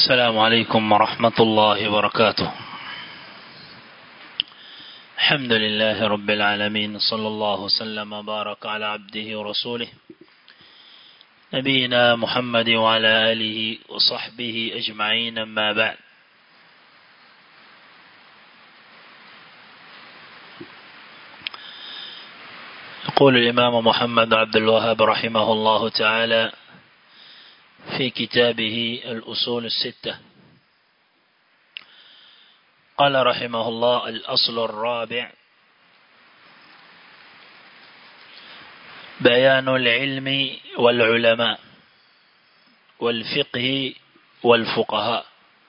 السلام عليكم ورحمة الله وبركاته الحمد لله رب العالمين صلى الله وسلم وبارك على عبده ورسوله نبينا محمد وعلى آله وصحبه أجمعين أما بعد يقول الإمام محمد عبد الوهاب رحمه الله تعالى في كتابه الأصول الستة قال رحمه الله الأصل الرابع بيان العلم والعلماء والفقه والفقهاء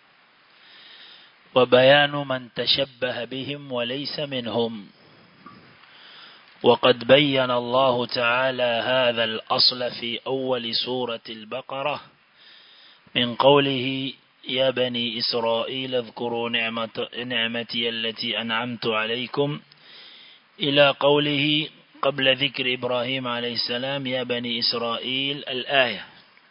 وبيان من تشبه بهم وليس منهم وقد بين الله تعالى هذا الأصل في أول سورة البقرة من قوله يا بني إسرائيل اذكروا نعمة نعمتي التي أنعمت عليكم إلى قوله قبل ذكر إبراهيم عليه السلام يا بني إسرائيل الآية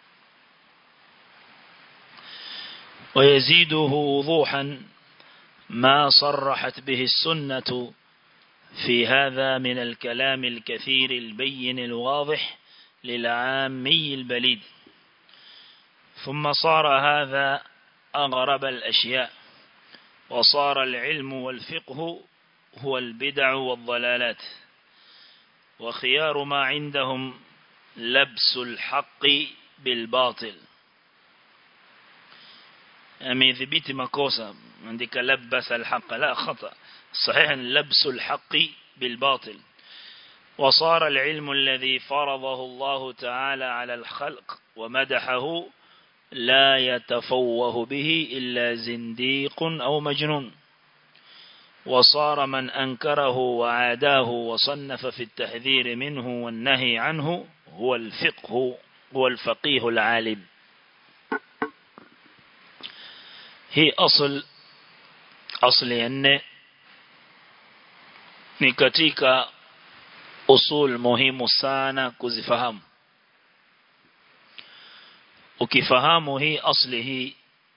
ويزيده وضوحا ما صرحت به السنة في هذا من الكلام الكثير البين الواضح للعامي البليد ثم صار هذا أغرب الأشياء وصار العلم والفقه هو البدع والضلالات وخيار ما عندهم لبس الحق بالباطل أميثبت مكوسا عندك لبس الحق لا خطأ صحيح لبس الحق بالباطل وصار العلم الذي فرضه الله تعالى على الخلق ومدحه لا يتفوه به إلا زنديق أو مجنون وصار من أنكره وعاداه وصنف في التحذير منه والنهي عنه هو الفقه هو الفقيه العالم هي أصل أصل أن ni katika usul muhimu sana kuzifahamu ukifahamu hii asli hii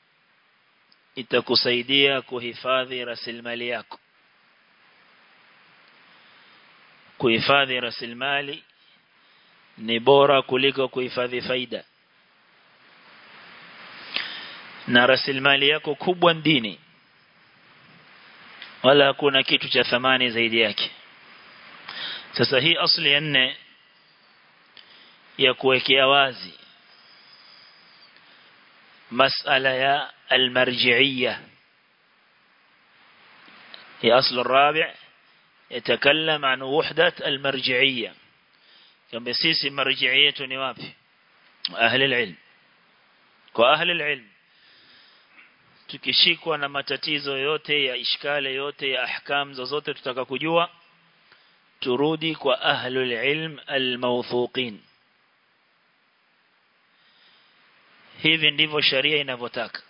itakusaidia kuhifadhi rasilimali yako kuhifadhi rasilimali ni bora kuliko kuhifadhi faida na rasilimali yako kubwa dini wala hakuna kitu cha thamani zaidi yake sasa hii asli ya nne ya kuwekea wazi masala ya almarji'iyya هي أصل الرابع يتكلم عن وحدة المرجعية كم بسيس مرجعية نوابي أهل العلم وأهل العلم tukishikwa na matatizo yote ya ishkale yote ya ahkam zozote tutaka kujua turudi kwa ahlul ilm almawthuqin hivi ndivyo sharia inavyotaka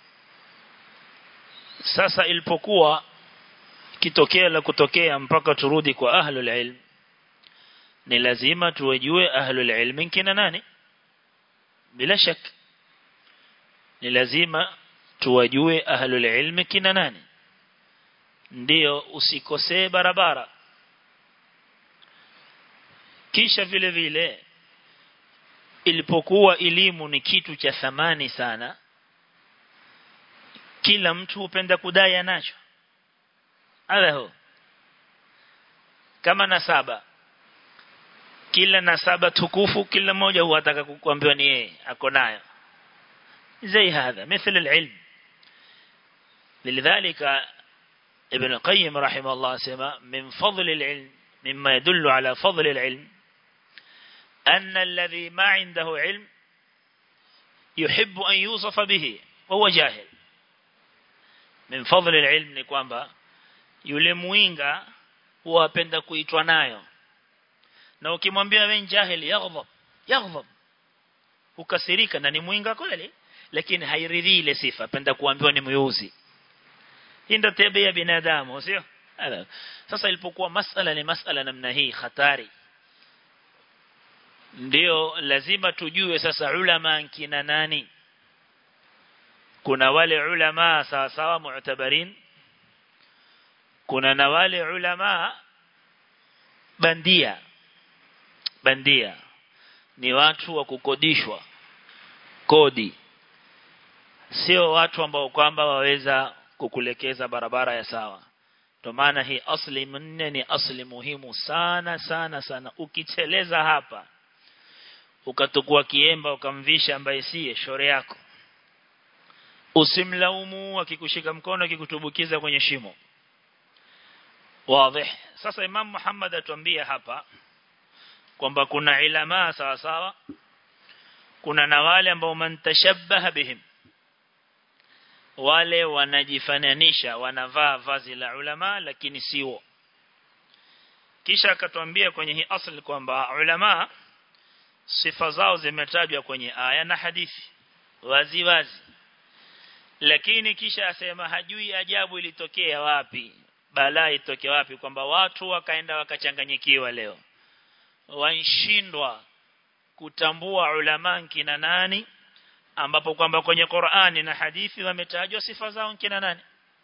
sasa ilipokuwa kitokea la kutokea mpaka turudi kwa ahlul ilm ni lazima tuwejue ahlul ilm kina nani bila shaka ni lazima tuwajue ahlul ilmi kina nani ndiyo usikosee barabara kisha vile vile ilipokuwa elimu ni kitu cha thamani sana kila mtu hupenda kudai anacho alaho kama nasaba kila nasaba tukufu kila mmoja huataka kukuambiwa ni yeye ako nayo زي هذا مثل العلم لذلك ابن القيم رحمه الله سمى من فضل العلم مما يدل على فضل العلم أن الذي ما عنده علم يحب أن يوصف به وهو جاهل من فضل العلم ni kwamba yule muinga huwapenda kuitwa nayo na ukimwambia wewe jahili yaghdhab yaghdhab ukasirika na ni muinga kweli lakini hairidhii ile sifa apenda kuambiwa ni myuzi hii ndio tabia ya binadamu sio sasa ilipokuwa masala ni masala namna hii hatari ndio lazima tujue sasa ulama kina nani kuna wale ulama sawa sawa mu'tabarin kuna na wale ulama bandia bandia ni watu wa kukodishwa kodi sio watu ambao kwamba waweza kukulekeza barabara ya sawa ndio maana hii asli nne ni asli muhimu sana sana sana ukicheleza hapa ukatukua kiemba ukamvisha ambaye siye shore yako usimlaumu akikushika mkono akikutubukiza kwenye shimo wazi sasa imam Muhammad atuambia hapa kwamba kuna ilama sawa sawa kuna na wale ambao mantashabbaha bihim wale wanajifananisha wanavaa vazi la ulama lakini sio kisha akatuambia kwenye hii asli kwamba ulama sifa zao zimetajwa kwenye aya na hadithi wazi wazi lakini kisha asema hajui ajabu ilitokea wapi balaa itokea wapi kwamba watu wakaenda wakachanganyikiwa leo wanshindwa kutambua ulama kina nani ambapo kwamba kwenye Qur'ani na hadithi wametajwa sifa zao kina nani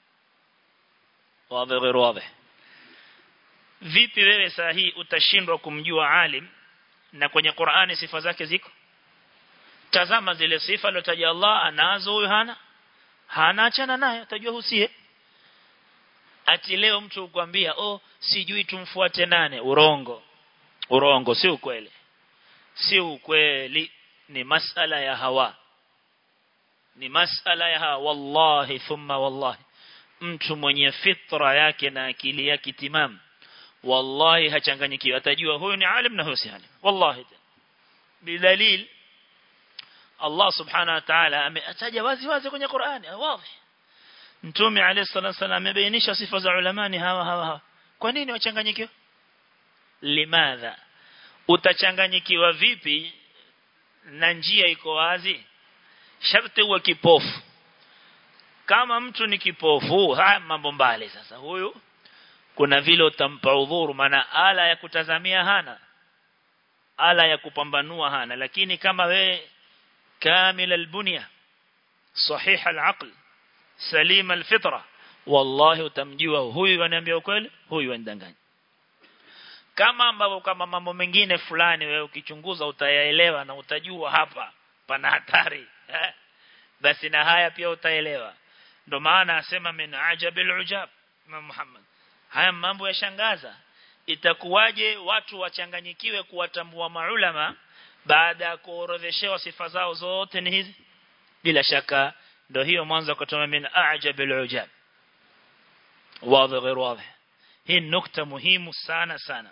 wazi غير wazi vipi wewe saa hii utashindwa kumjua alim na kwenye Qur'ani sifa zake ziko tazama zile sifa alizotaja Allah anazo huyo hana hana achana naye utajua husie ati leo mtu ukwambia oh sijui tumfuate nane urongo urongo si ukweli si ukweli ni masala ya hawa ni masala ya hawa wallahi thumma wallahi mtu mwenye fitra yake na akili yake timam wallahi hachanganyikiwi atajua huyu ni alim na huyu si alim wallahi bidalil Allah subhanahu wa ta'ala ametaja wazi wazi kwenye Qur'ani wazi Mtume alayhi salatu wasallam amebainisha sifa za ulamani hawa hawa hawa kwa nini wachanganyikiwa limadha utachanganyikiwa vipi na njia iko wazi sharti uwe kipofu kama mtu ni kipofu haya mambo mbali sasa huyu kuna vile utampa udhuru maana ala ya kutazamia hana ala ya kupambanua hana lakini kama we kamil albunya sahih alaql salim alfitra wallahi utamjua huyu ananiambia ukweli huyu anidanganya kama ambavyo kama mambo mengine fulani wewe ukichunguza utayaelewa na utajua hapa pana hatari eh? basi na haya pia utaelewa ndo maana asema min ajabil ujab Imam Muhammad haya mambo yashangaza itakuwaje watu wachanganyikiwe kuwatambua maulama baada ya kuorodheshewa sifa zao zote ni hizi bila shaka ndo hiyo mwanzo kutoa min ajabil ujab wazi غير واضح hii nukta muhimu sana sana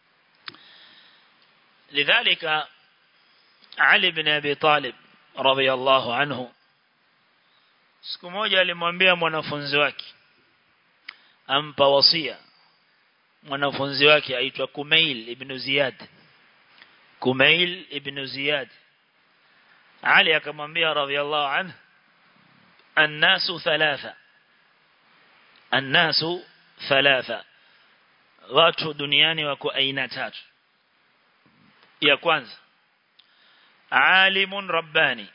لذلك علي بن أبي طالب رضي الله عنه siku moja alimwambia mwanafunzi wake ampa wasia mwanafunzi wake aitwa Kumail ibn Ziyad Kumail ibn Ziyad Ali akamwambia radhiallahu anhu الناس ثلاثة الناس ثلاثة watu duniani wako aina tatu ya kwanza alimun rabbani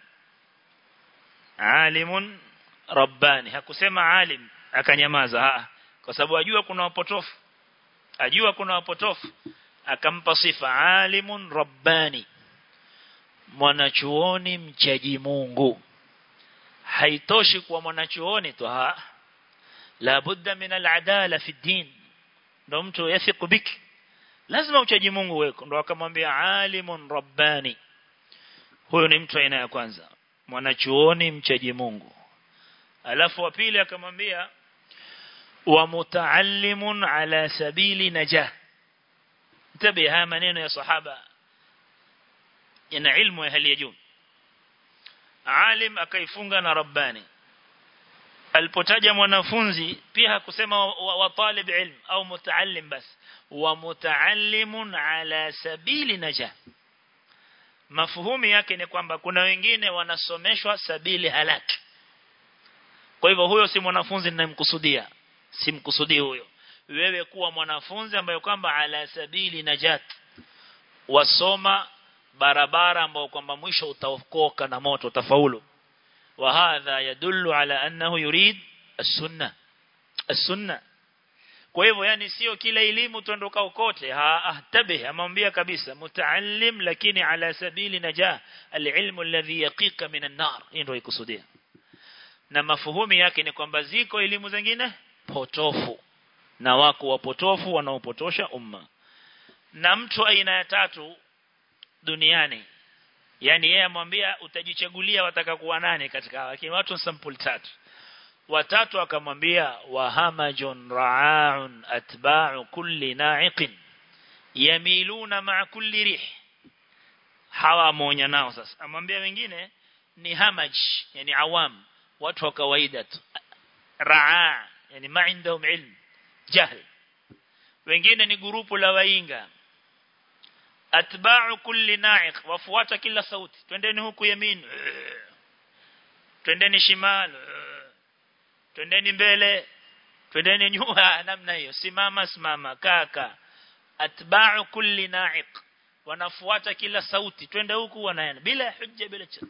alimun rabbani hakusema alim akanyamaza ha kwa sababu ajua kuna wapotofu ajua kuna wapotofu akampa sifa alimun rabbani mwanachuoni mchaji Mungu haitoshi kuwa mwanachuoni tu ha la budda min al-adala fi din ndo mtu yathiqu biki lazima uchaji Mungu weko ndo akamwambia alimun rabbani huyo ni mtu aina ya kwanza mwanachuoni mchaji Mungu alafu wa pili akamwambia wa mutaallimun ala sabili najah tabi haya maneno ya sahaba yana ilmu ya hali ya juu alim akaifunga na rabbani alipotaja mwanafunzi pia hakusema wa, wa talib ilm au mutaallim bas wa mutaallimun ala sabili najah mafuhumi yake ni kwamba kuna wengine wanasomeshwa sabili halaki kwa hivyo huyo si mwanafunzi ninayemkusudia simkusudii huyo wewe kuwa mwanafunzi ambaye kwamba ala sabili najat wasoma barabara ambao kwamba mwisho utaokoka na moto utafaulu وهذا يدل على أنه يريد السنة السنة kwa hivyo yani sio kila elimu tuondoka kote ha ahtabih amwambia kabisa mutaallim lakini ala sabili najah alilmu alladhi yaqiqa min an-nar ndio ikusudia na mafuhumi yake ni kwamba ziko elimu zingine potofu na wako wapotofu wanaopotosha umma na mtu aina ya tatu duniani yani yeye amwambia utajichagulia wataka kuwa nane katika hawa lakini watu sample tatu watatu akamwambia wahamajun ra'aun atba'u kulli na'iqin yamiluna ma'a kulli rih hawa amonya nao sasa amwambia wengine ni hamaj yani awam watu wa kawaida tu ra'a yani ma indahum ilm jahl wengine ni grupu la wainga atba'u kulli na'iq wafuata kila sauti twendeni huku yamin twendeni shimal twendeni mbele twendeni nyuma namna hiyo simama simama kaka atba'u kulli na'iq wanafuata kila sauti twende huku wanaenda bila hujja bila chat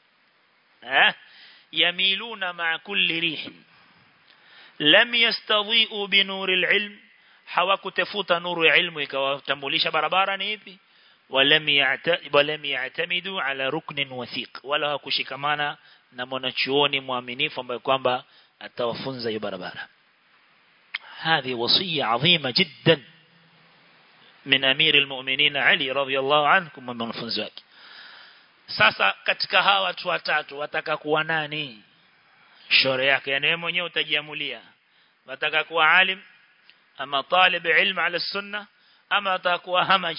eh yamiluna ma'a kulli rih lam yastadhi'u bi nuril ilm hawakutafuta nuru ya ilmu ikawatambulisha barabara ni ipi ولم ولم يعتمدوا على ركن وثيق ولا kushikamana na mwanachuoni mwaminifu ambaye kwamba atawafunza hiyo barabara هذه وصية عظيمة جدا من أمير المؤمنين علي رضي الله عنه كما mwanafunzi wake sasa katika hawa watu watatu wataka kuwa nani shore yake yani wewe mwenyewe utajiamulia wataka kuwa alim ama talib ilm ala sunna ama atakuwa hamaj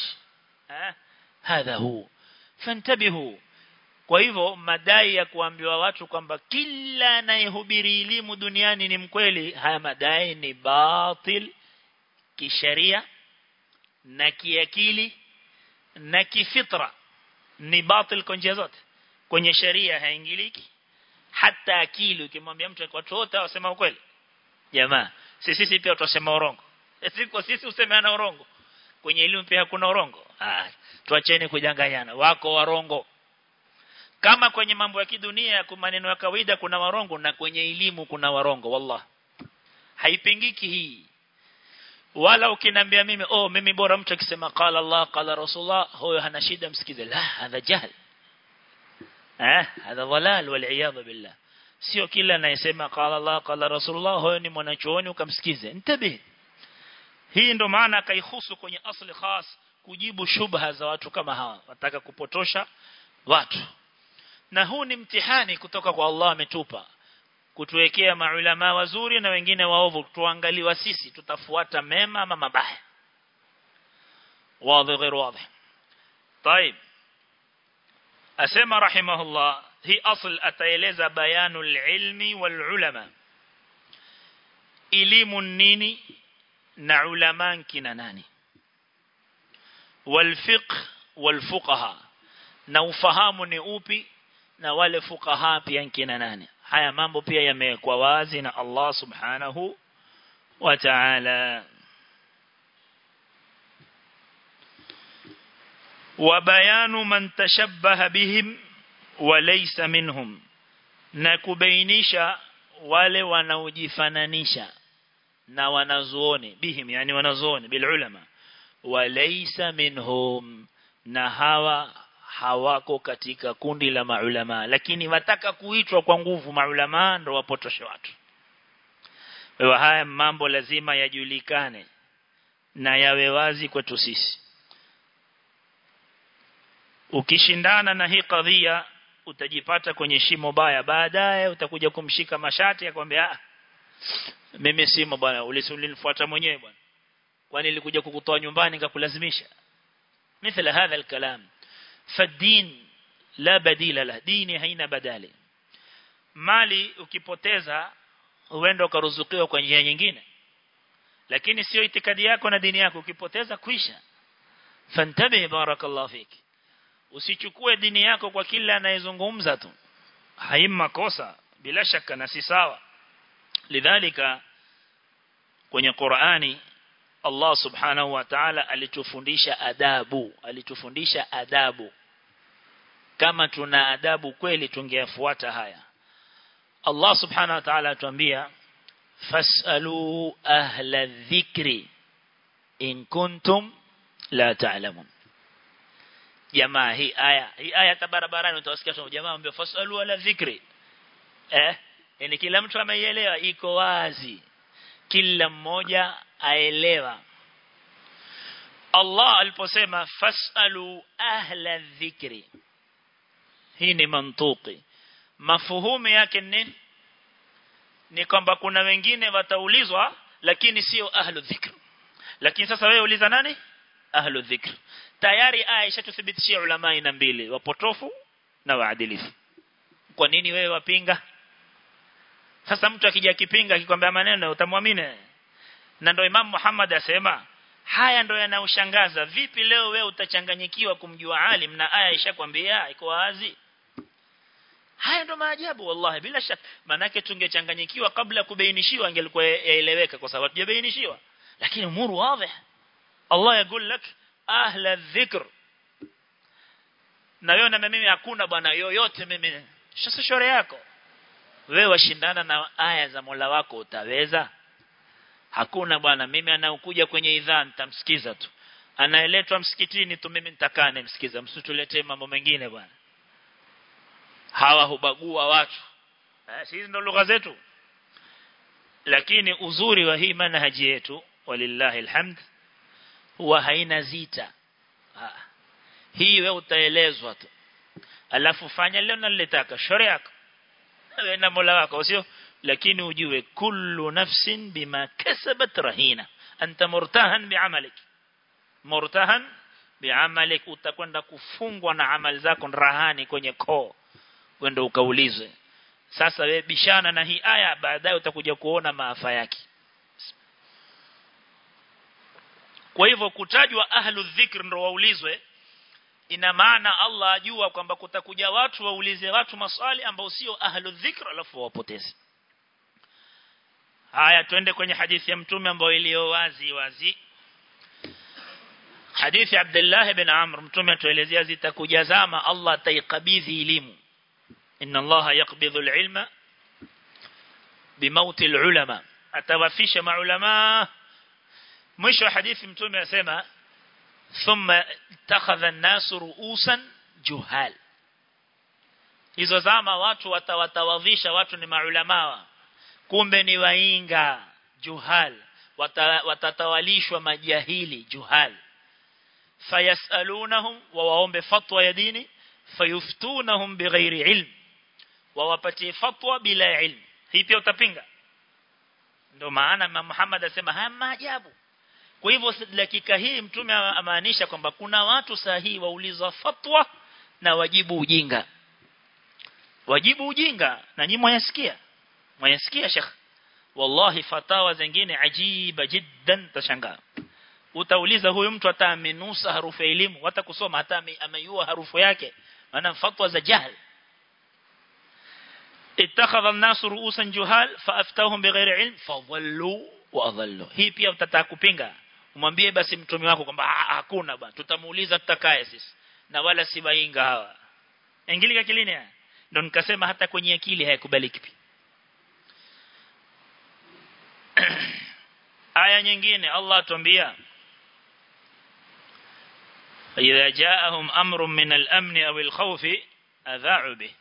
hadha hu fantabihu kwa hivyo madai ya kuambiwa watu kwamba kila anayehubiri elimu duniani ni mkweli haya madai ni batil kisheria na kiakili na kifitra ni batil kwa njia zote kwenye sheria haingiliki hata akili ukimwambia mtu watu wote wasema ukweli jamaa sisi sisi pia tutasema urongo sisi kwa sisi usemeana urongo kwenye elimu pia hakuna urongo ah tuacheni kujanganyana wako warongo kama kwenye mambo ya kidunia ya maneno ya kawaida kuna warongo na kwenye elimu kuna warongo wallah haipingiki hii wala ukinambia mimi oh mimi bora mtu akisema qala Allah qala Rasulullah huyo hana shida msikize la hadha jahl eh hadha dhalal wal iyad billah sio kila anayesema qala Allah qala Rasulullah huyo ni mwanachuoni ukamsikize ntabi hii ndo maana akaihusu kwenye asli khas kujibu shubha za watu kama hawa wataka kupotosha watu na huu ni mtihani kutoka kwa Allah ametupa kutuwekea maulama wazuri na wengine waovu tuangaliwa sisi tutafuata mema ama mabaya wazi غير واضح طيب asema rahimahullah hii asl ataeleza bayanul ilmi wal ulama elimu nini na ulama kina nani wal fiqh wal fuqaha na ufahamu ni upi na wale fuqaha pia kina nani haya mambo pia yamewekwa wazi na Allah subhanahu wa ta'ala وبيان من تشبه بهم وليس منهم na kubainisha wale wanaojifananisha na wanazuoni bihim yani wanazuoni bil ulama walaysa minhum na hawa hawako katika kundi la maulama lakini wataka kuitwa kwa nguvu maulama ndo wapotoshe watu kwa haya mambo lazima yajulikane na yawe wazi kwetu sisi ukishindana na hii kadhia utajipata kwenye shimo baya baadaye utakuja kumshika mashati akwambia ah mimi simo bwana ulisunifuata mwenyewe bwana kwani nilikuja kukutoa nyumbani nikakulazimisha مثل هذا الكلام فالدين لا بديل له ديني haina badali mali ukipoteza uende ukaruzukiwa kwa njia nyingine lakini sio itikadi yako na dini yako ukipoteza kwisha fantabi barakallahu fiki usichukue dini yako kwa kila anayezungumza tu haima kosa bila shaka na si sawa lidhalika kwenye Qur'ani Allah subhanahu wa ta'ala alitufundisha adabu alitufundisha adabu kama tuna adabu kweli tungeyafuata haya Allah subhanahu wa ta'ala atuambia fasalu ahla dhikri in kuntum la ta'lamun jamaa hii aya hii aya hata barabarani utawasikia tu jamaa ambao fasalu ala dhikri eh yani kila mtu ameielewa iko wazi kila mmoja aelewa Allah aliposema fasalu ahla dhikri hii ni mantuki mafuhumu yake ni ni kwamba kuna wengine wataulizwa lakini sio ahlu dhikr lakini sasa wewe uliza nani ahlu dhikr tayari aya ishatuthibitishia ulama ina mbili wapotofu na waadilifu kwa nini wewe wapinga sasa mtu akija kipinga akikwambia maneno utamwamini na ndio Imam Muhammad asema haya ndio yanaushangaza vipi leo wewe utachanganyikiwa kumjua alim na aya ishakwambia iko wazi haya ndo maajabu wallahi bila shaka manake tungechanganyikiwa kabla kubainishiwa angelikuwa yaeleweka kwa sababu hajabainishiwa lakini umuru wazi Allah yakul lak ahla dhikr na wewe na mimi hakuna bwana yoyote mimi sasa shore yako wewe washindana na aya za Mola wako utaweza hakuna bwana mimi anaokuja kwenye idhaa nitamsikiza tu anaeletwa msikitini tu mimi nitakaa nimsikiza msituletee mambo mengine bwana hawa hubagua watu eh, hizi ndo lugha zetu lakini uzuri wa hii manhaji yetu walillahi alhamd huwa haina zita ha. hii wewe utaelezwa tu alafu fanya leo nalitaka shauri yako wewe na Mola wako sio lakini ujue kullu nafsin bima kasabat rahina anta murtahan bi'amalik murtahan bi'amalik utakwenda kufungwa na amali zako rahani kwenye koo wende ukaulizwe sasa wewe bishana na hii aya baadaye utakuja kuona maafa yake kwa hivyo kutajwa ahlu dhikr ndo waulizwe ina maana Allah ajua kwamba kutakuja watu waulize watu maswali ambao sio ahlu dhikr alafu wapoteze haya twende kwenye hadithi ya mtume ambayo iliyo wazi wazi hadithi Abdullah ibn Amr mtume atuelezea zitakuja zama Allah ataikabidhi elimu inna Allah yaqbidhu al-ilma bimauti al-ulama atawafisha maulama mwisho wa hadithi mtume asema thumma takhadha an-nas ru'usan juhal hizo zama watu watawatawadhisha watu ni maulama kumbe ni wainga juhal watatawalishwa majahili juhal fayasalunahum wa waombe fatwa ya dini fayuftunahum bighairi ilm wawapatie fatwa bila ilm hii pia utapinga ndio maana Muhammad asema haya maajabu kwa hivyo dakika hii mtume amaanisha kwamba kuna watu sahihi wauliza fatwa na wajibu ujinga wajibu ujinga na nyinyi mwayasikia mwayasikia shekh wallahi fatawa zingine ajiba jiddan tashangaa utauliza huyu mtu hata amenusa harufu ya elimu hata kusoma hata ameyua harufu yake maana fatwa za jahl اتخذ الناس رؤوسا جهال فافتاهم بغير علم فضلوا واضلوا hii pia utataka kupinga umwambie basi mtume wako kwamba hakuna bwana tutamuuliza tutakaye sisi na wala si bainga hawa ingilika kilini ndio nikasema hata kwenye akili hayakubaliki pia aya nyingine Allah atuambia إذا جاءهم أمر من الأمن أو الخوف أذاعوا به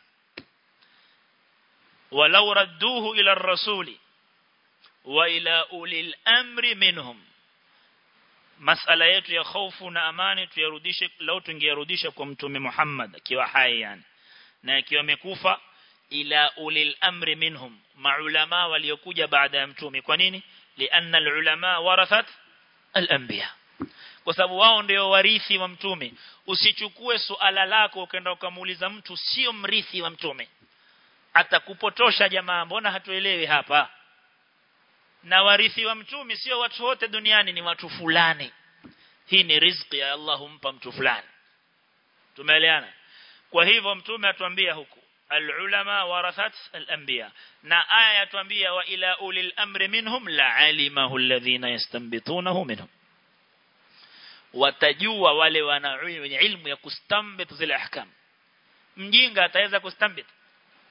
ولو ردوه إلى الرسول وإلى أولي الأمر منهم مسألة yetu ya hofu na amani tuyarudishe lau tungeyarudisha kwa mtume Muhammad akiwa hai yani na akiwa amekufa ila ulil amri minhum maulama waliokuja baada ya mtume kwa nini lianna alulama warathat alanbiya kwa sababu wao ndio warithi wa mtume usichukue suala lako ukaenda ukamuuliza mtu sio mrithi wa mtume atakupotosha jamaa mbona hatuelewi hapa na warithi wa mtume sio watu wote duniani ni watu fulani hii ni riziki ya Allah humpa mtu fulani tumeelewana kwa hivyo mtume atuambia huku العلماء ورثت الأنبياء na aya yatuambia wa ila ulil amri minhum la alimahu alladhina yastanbitunahu minhum watajua wale wana wenye ilmu ya kustambit zile ahkam mjinga ataweza kustambit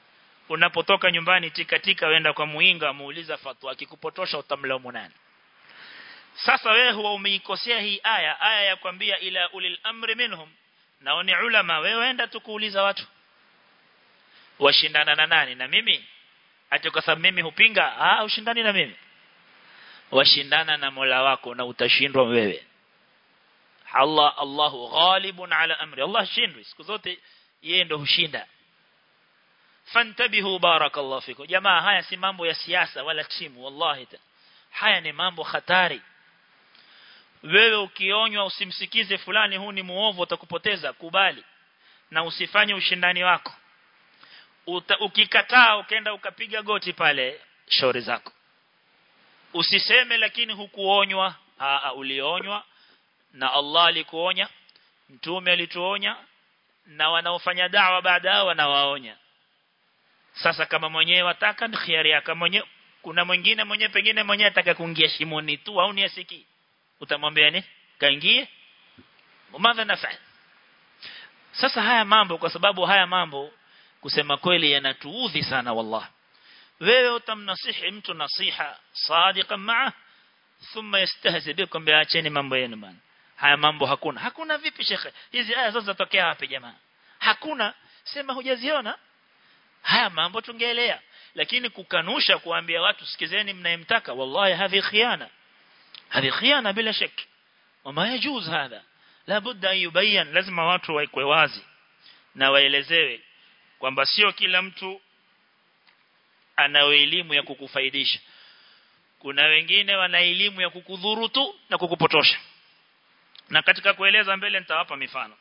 unapotoka nyumbani tikatika wenda kwa muinga muuliza fatwa akikupotosha utamlaumu nani sasa wewe huwa umeikosea hii aya aya ya kwambia ila ulil amri minhum nao ni ulama wewe enda tukuuliza watu washindana na nani na mimi ati kwa sababu mimi hupinga ah ushindani na mimi washindana na Mola wako na utashindwa wewe Allah Allahu ghalibun ala amri Allah shindwi siku zote yeye ndo hushinda fantabihu barakallahu fikum jamaa haya si mambo ya siasa wala timu wallahi haya ni mambo hatari wewe ukionywa usimsikize fulani huu ni muovu utakupoteza kubali na usifanye ushindani wako Uta, ukikataa ukaenda ukapiga goti pale shauri zako usiseme lakini hukuonywa aa ulionywa na Allah alikuonya mtume alituonya na wanaofanya dawa baada wanawaonya sasa kama mwenyewe wataka ni khiari yako mwenyewe kuna mwingine mwenyewe pengine mwenyewe ataka kuingia shimoni tu au ni asiki utamwambia ni kaingie umadha nafa sasa haya mambo kwa sababu haya mambo kusema kweli yanatuudhi sana wallah wewe utamnasihi mtu nasiha sadiqa maa thumma yastahzi bikum biacheni mambo yenu bana haya mambo hakuna hakuna vipi shekhe hizi aya zote zatokea wapi jamaa hakuna sema hujaziona haya mambo tungeelea lakini kukanusha kuambia watu sikizeni mnayemtaka wallahi hadhi khiana hadhi khiana bila shaki wama yajuz hadha la budda yubayan lazima watu waikwe wazi na waelezewe kwamba sio kila mtu ana elimu ya kukufaidisha kuna wengine wana elimu ya kukudhuru tu na kukupotosha na katika kueleza mbele nitawapa mifano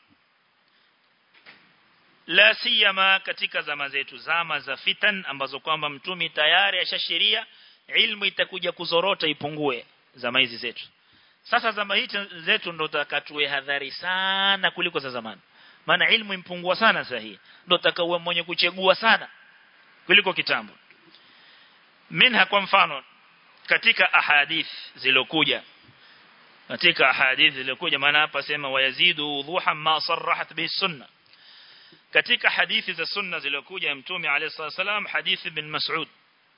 la siyama katika zama zetu zama za fitan ambazo kwamba mtumi tayari ashashiria ilmu itakuja kuzorota ipungue zama hizi zetu sasa zama hizi zetu ndo takatue hadhari sana kuliko za zamani maana ilmu impungua sana sasa hii ndo takawe mwenye kuchegua sana kuliko kitambo minha kwa mfano katika ahadith zilokuja katika ahadith zilokuja maana hapa sema wayazidu wudhuha ma sarrahat bihi sunna katika hadithi za sunna zilokuja mtume alayhi wasallam hadith ibn mas'ud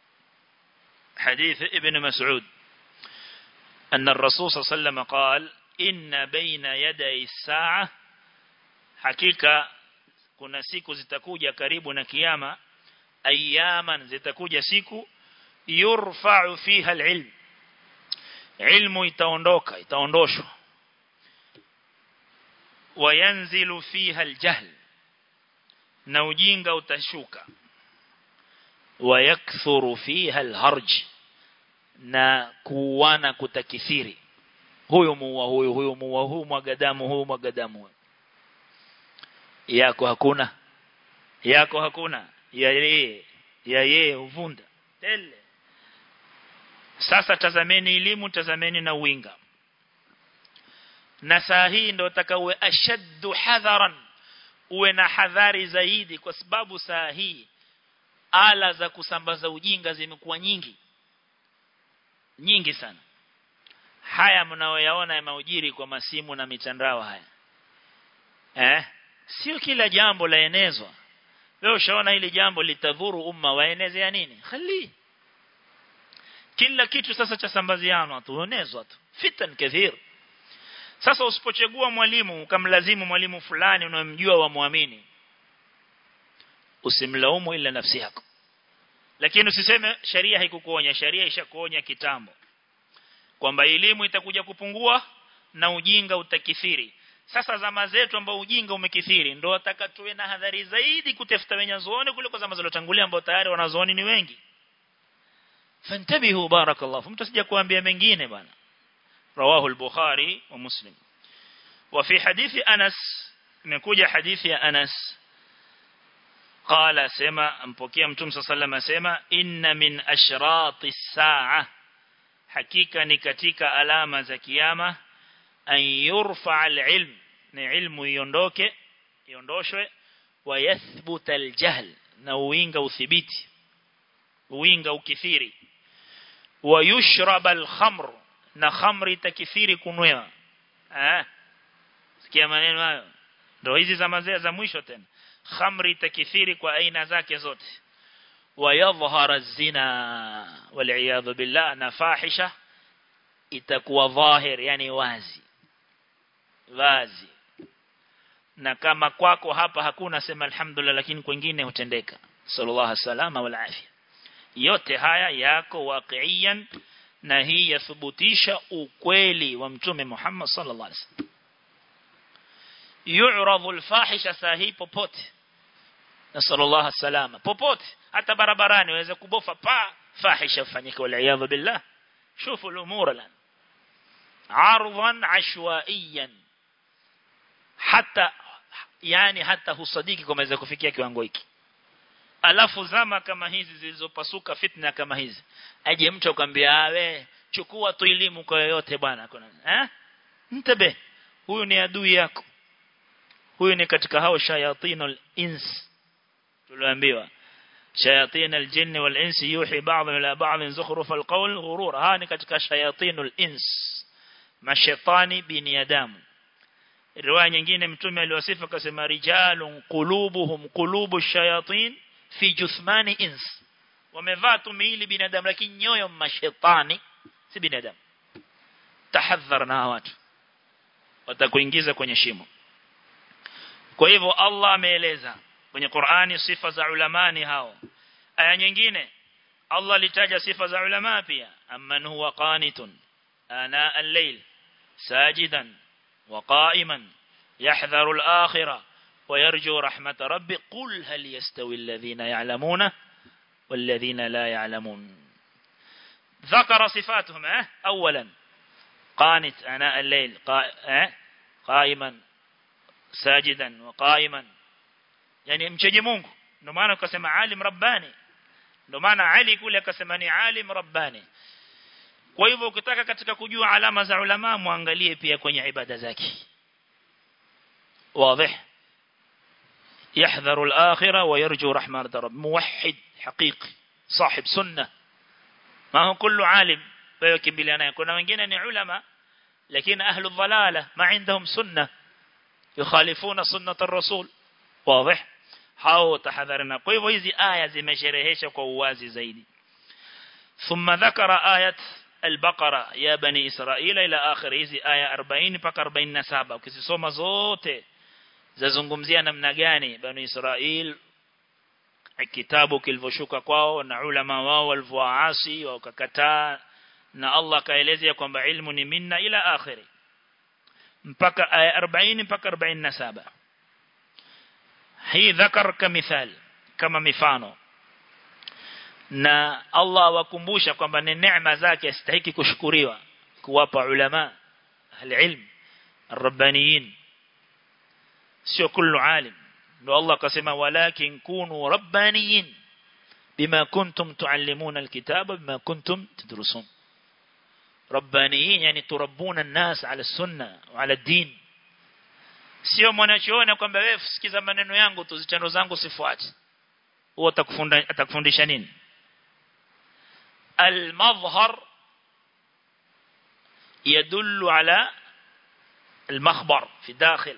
حديث ابن مسعود أن الرسول صلى الله عليه وسلم قال إن بين يدي الساعة حقيقة kuna siku zitakuja karibu na kiyama ayaman zitakuja siku yurfa'u fiha alilm ilmu itaondoka itaondoshwa wayanzilu fiha aljahl na ujinga utashuka wayakthuru fiha alharj na kuwana kutakithiri huyo muua huyo huyo muua huyo mwagadamu huyo mwagadamu yako hakuna yako hakuna ya yeye ya yeye uvunda tele sasa tazameni elimu tazameni na winga na saa hii ndio utakawe ashaddu hadharan uwe na hadhari zaidi kwa sababu saa hii ala za kusambaza ujinga zimekuwa nyingi nyingi sana haya mnaoyaona ya maujiri kwa masimu na mitandao haya eh sio kila jambo laenezwa leo ushaona hili jambo litadhuru umma waeneze ya nini khali kila kitu sasa cha sambaziano tuonezwa tu fitan kathir sasa usipochagua mwalimu ukamlazimu mwalimu fulani unamjua wa muamini usimlaumu ila nafsi yako lakini usiseme sharia haikukuonya sharia ishakuonya kitambo kwamba elimu itakuja kupungua na ujinga utakithiri sasa zama zetu ambao ujinga umekithiri ndio wataka tuwe na hadhari zaidi kutafuta wenyazuoni kuliko zama zilizotangulia ambao tayari wanazuoni ni wengi fantabihu barakallahu mtu sija kuambia mengine bwana rawahu al-bukhari wa muslim wa fi hadithi anas imekuja hadithi ya anas qala sema mpokea mtume sallallahu alayhi sema inna min ashrati saa hakika ni katika alama za kiyama an yurfa al-ilm ni ilmu iondoke iondoshwe wa yathbuta al-jahl na uinga uthibiti uinga ukithiri wa yushrab al-khamr na khamri takithiri kunwewa eh sikia maneno hayo ndio hizi zama za mwisho tena khamri takithiri kwa aina zake zote ويظهر الزنا والعياذ بالله نفاحشة itakuwa dhahir yani wazi wazi na kama kwako hapa hakuna sema alhamdulillah lakini kwingine hutendeka sallallahu salama wal afia yote haya yako waqiyan na hii yathubutisha ukweli wa mtume Muhammad sallallahu alaihi wasallam yu'radu al-fahisha sahi popote nasallallahu salama popote hata barabarani waweza kubofa pa fahisha fanyika wal iyadhu billah شوفوا الأمور الآن عرضا عشوائيا حتى yani hata husadiki kama inaweza kufikia kiwango hiki alafu zama kama hizi zilizopasuka fitna kama hizi aje mtu akwambia awe chukua tu elimu kwa yoyote bwana kuna eh mtabe huyu ni adui yako huyu ni katika hao shayatinul ins tuliambiwa shayatin aljinn wal ins yuhi ba'd ila ba'd zukhruf alqawl ghurur ha ni katika shayatinul ins mashaitani binadamu riwaya nyingine mtume aliwasifu akasema rijalun qulubuhum qulubu shayatin fi juthmani ins wamevaa tu miili binadamu lakini nyoyo mashaitani si binadamu tahadhar na watu watakuingiza kwenye shimo kwa hivyo Allah ameeleza kwenye Qur'ani sifa za ulamani hao aya nyingine Allah alitaja sifa za ulama pia amman huwa qanitun ana al-layl sajidan وقائما يحذر الآخرة ويرجو رحمة ربي قل هل يستوي الذين يعلمون والذين لا يعلمون ذكر صفاتهم اه أولا قانت أناء الليل قائما ساجدا وقائما يعني mcheje Mungu ndio maana ukasema alim rabbani ndio maana Ali kule akasema ni alim rabbani kwa hivyo ukitaka katika kujua alama za ulama muangalie pia kwenye ibada zake واضح يحذر الآخرة ويرجو رحمة رب موحد حقيقي صاحب سنة ما هو كل عالم ويكبلنا يكون wengine ni ulama lakini ahlu dhalala ما عندهم سنة يخالفون سنة الرسول واضح hao tahadharina kwa hivyo hizi aya zimesherehesha kwa uwazi zaidi ثم ذكر آية البقرة يا بني إسرائيل إلى آخر hizi aya 40 mpaka 47 ukisoma zote zazungumzia namna gani bani Israel kitabu kilivyoshuka kwao na ulama wao walivyoasi wakakataa na Allah kaelezea kwamba ilmu ni minna ila akhiri mpaka aya 40 mpaka 47 hii dhakar kamithal kama mifano na Allah wakumbusha kwamba ni neema zake astahiki kushukuriwa kuwapa ulama alilm الربانيين sio kullu alim ndio Allah akasema walakin kunu rabbaniyin bima kuntum tuallimuna alkitaba bima kuntum tadrusun rabbaniyin yani turabbuna an-nas ala sunna wa ala din sio mwanachuoni kwamba wewe sikiza maneno yangu tu zitendo zangu sifuate huo atakufundisha nini المظهر يدل على المخبر في داخل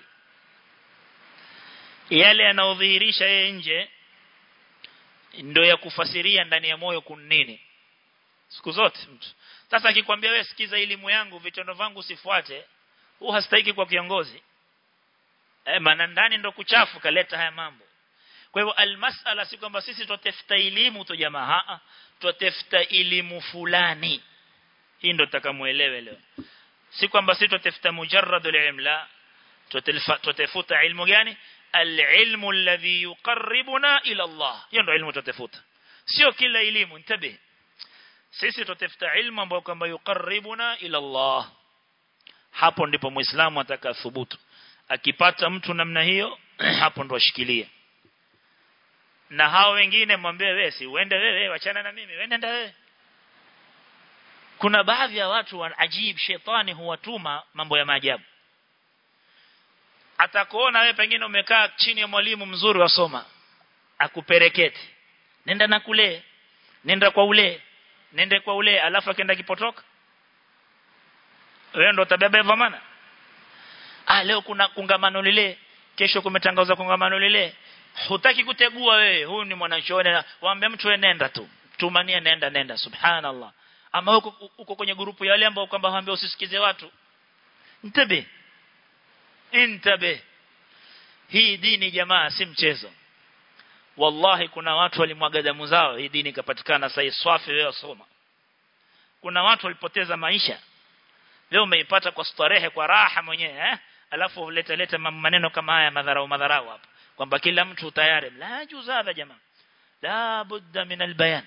yale yanayodhihirisha yeye nje ndio ya kufasiria ndani ya moyo kunini siku zote mtu sasa akikwambia wewe sikiza elimu yangu vitendo vangu sifuate huu hastahiki kwa kiongozi eh maana ndani ndo kuchafu kaleta haya mambo kwa hivyo almasala si kwamba sisi tutafuta elimu tu jamaa a tutafuta elimu fulani hii ndo tutakamuelewe leo si kwamba sisi tutafuta mujarrad alilm la tutafuta ilmu gani alilmu alladhi yuqarribuna ila Allah hiyo ndo ilmu tutafuta sio kila elimu ntabe sisi tutafuta ilmu ambayo kwamba yuqarribuna ila Allah hapo ndipo muislamu atakathubutu akipata mtu namna hiyo hapo ndo ashikilie na hao wengine mwambie wewe si uende wewe wachana na mimi wewe nenda wewe kuna baadhi ya watu wa ajib shetani huwatuma mambo ya maajabu atakuona wewe pengine umekaa chini ya mwalimu mzuri wasoma akuperekete nenda na kule nenda kwa ule nende kwa ule alafu akaenda kipotoka wewe ndo utabeba dhamana ah leo kuna kongamano lile kesho kumetangazwa kongamano lile hutaki kutegua wewe huyu ni mwanachuoni waambia mtu wewe nenda tu tumania nenda nenda subhanallah ama uko uko kwenye grupu ya wale ambao kwamba waambia usisikize watu ntabe intabe hii dini jamaa si mchezo wallahi kuna watu walimwaga damu zao hii dini ikapatikana sasa swafi wewe soma kuna watu walipoteza maisha leo umeipata kwa starehe kwa raha mwenyewe eh alafu leta leta maneno kama haya madharau madharau hapa kwamba kila mtu tayari la juzaba jamaa la budda min albayan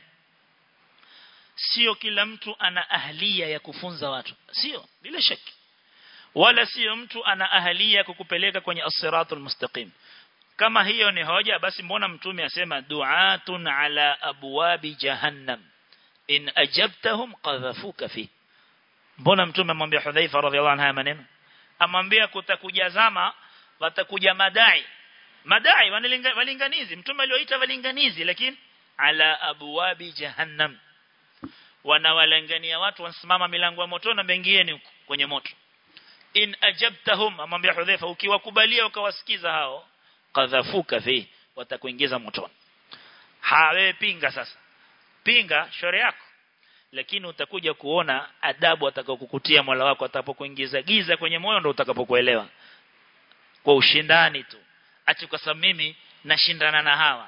sio kila mtu ana ahlia ya kufunza watu sio bila shaki wala sio mtu ana ahlia kukupeleka kwenye as-siratul mustaqim kama hiyo ni hoja basi mbona mtume asema du'atun ala abwabi jahannam in ajabtahum qadhafuka fi mbona mtume amwambia Hudhaifa radhiallahu anha maneno amwambia kutakuja zama watakuja madai madai walinganizi mtume alioita walinganizi lakini ala abwabi jahannam wanawalengania watu wanasimama milango ya moto na bengieni kwenye moto in ajabtahum amwambia Hudhaifa ukiwakubalia ukawasikiza hao qadhafuka fi watakuingiza motoni hawe pinga sasa pinga shore yako lakini utakuja kuona adabu atakayokukutia Mola wako atapokuingiza giza kwenye moyo ndio utakapokuelewa kwa ushindani tu ati kwa sababu mimi nashindana na hawa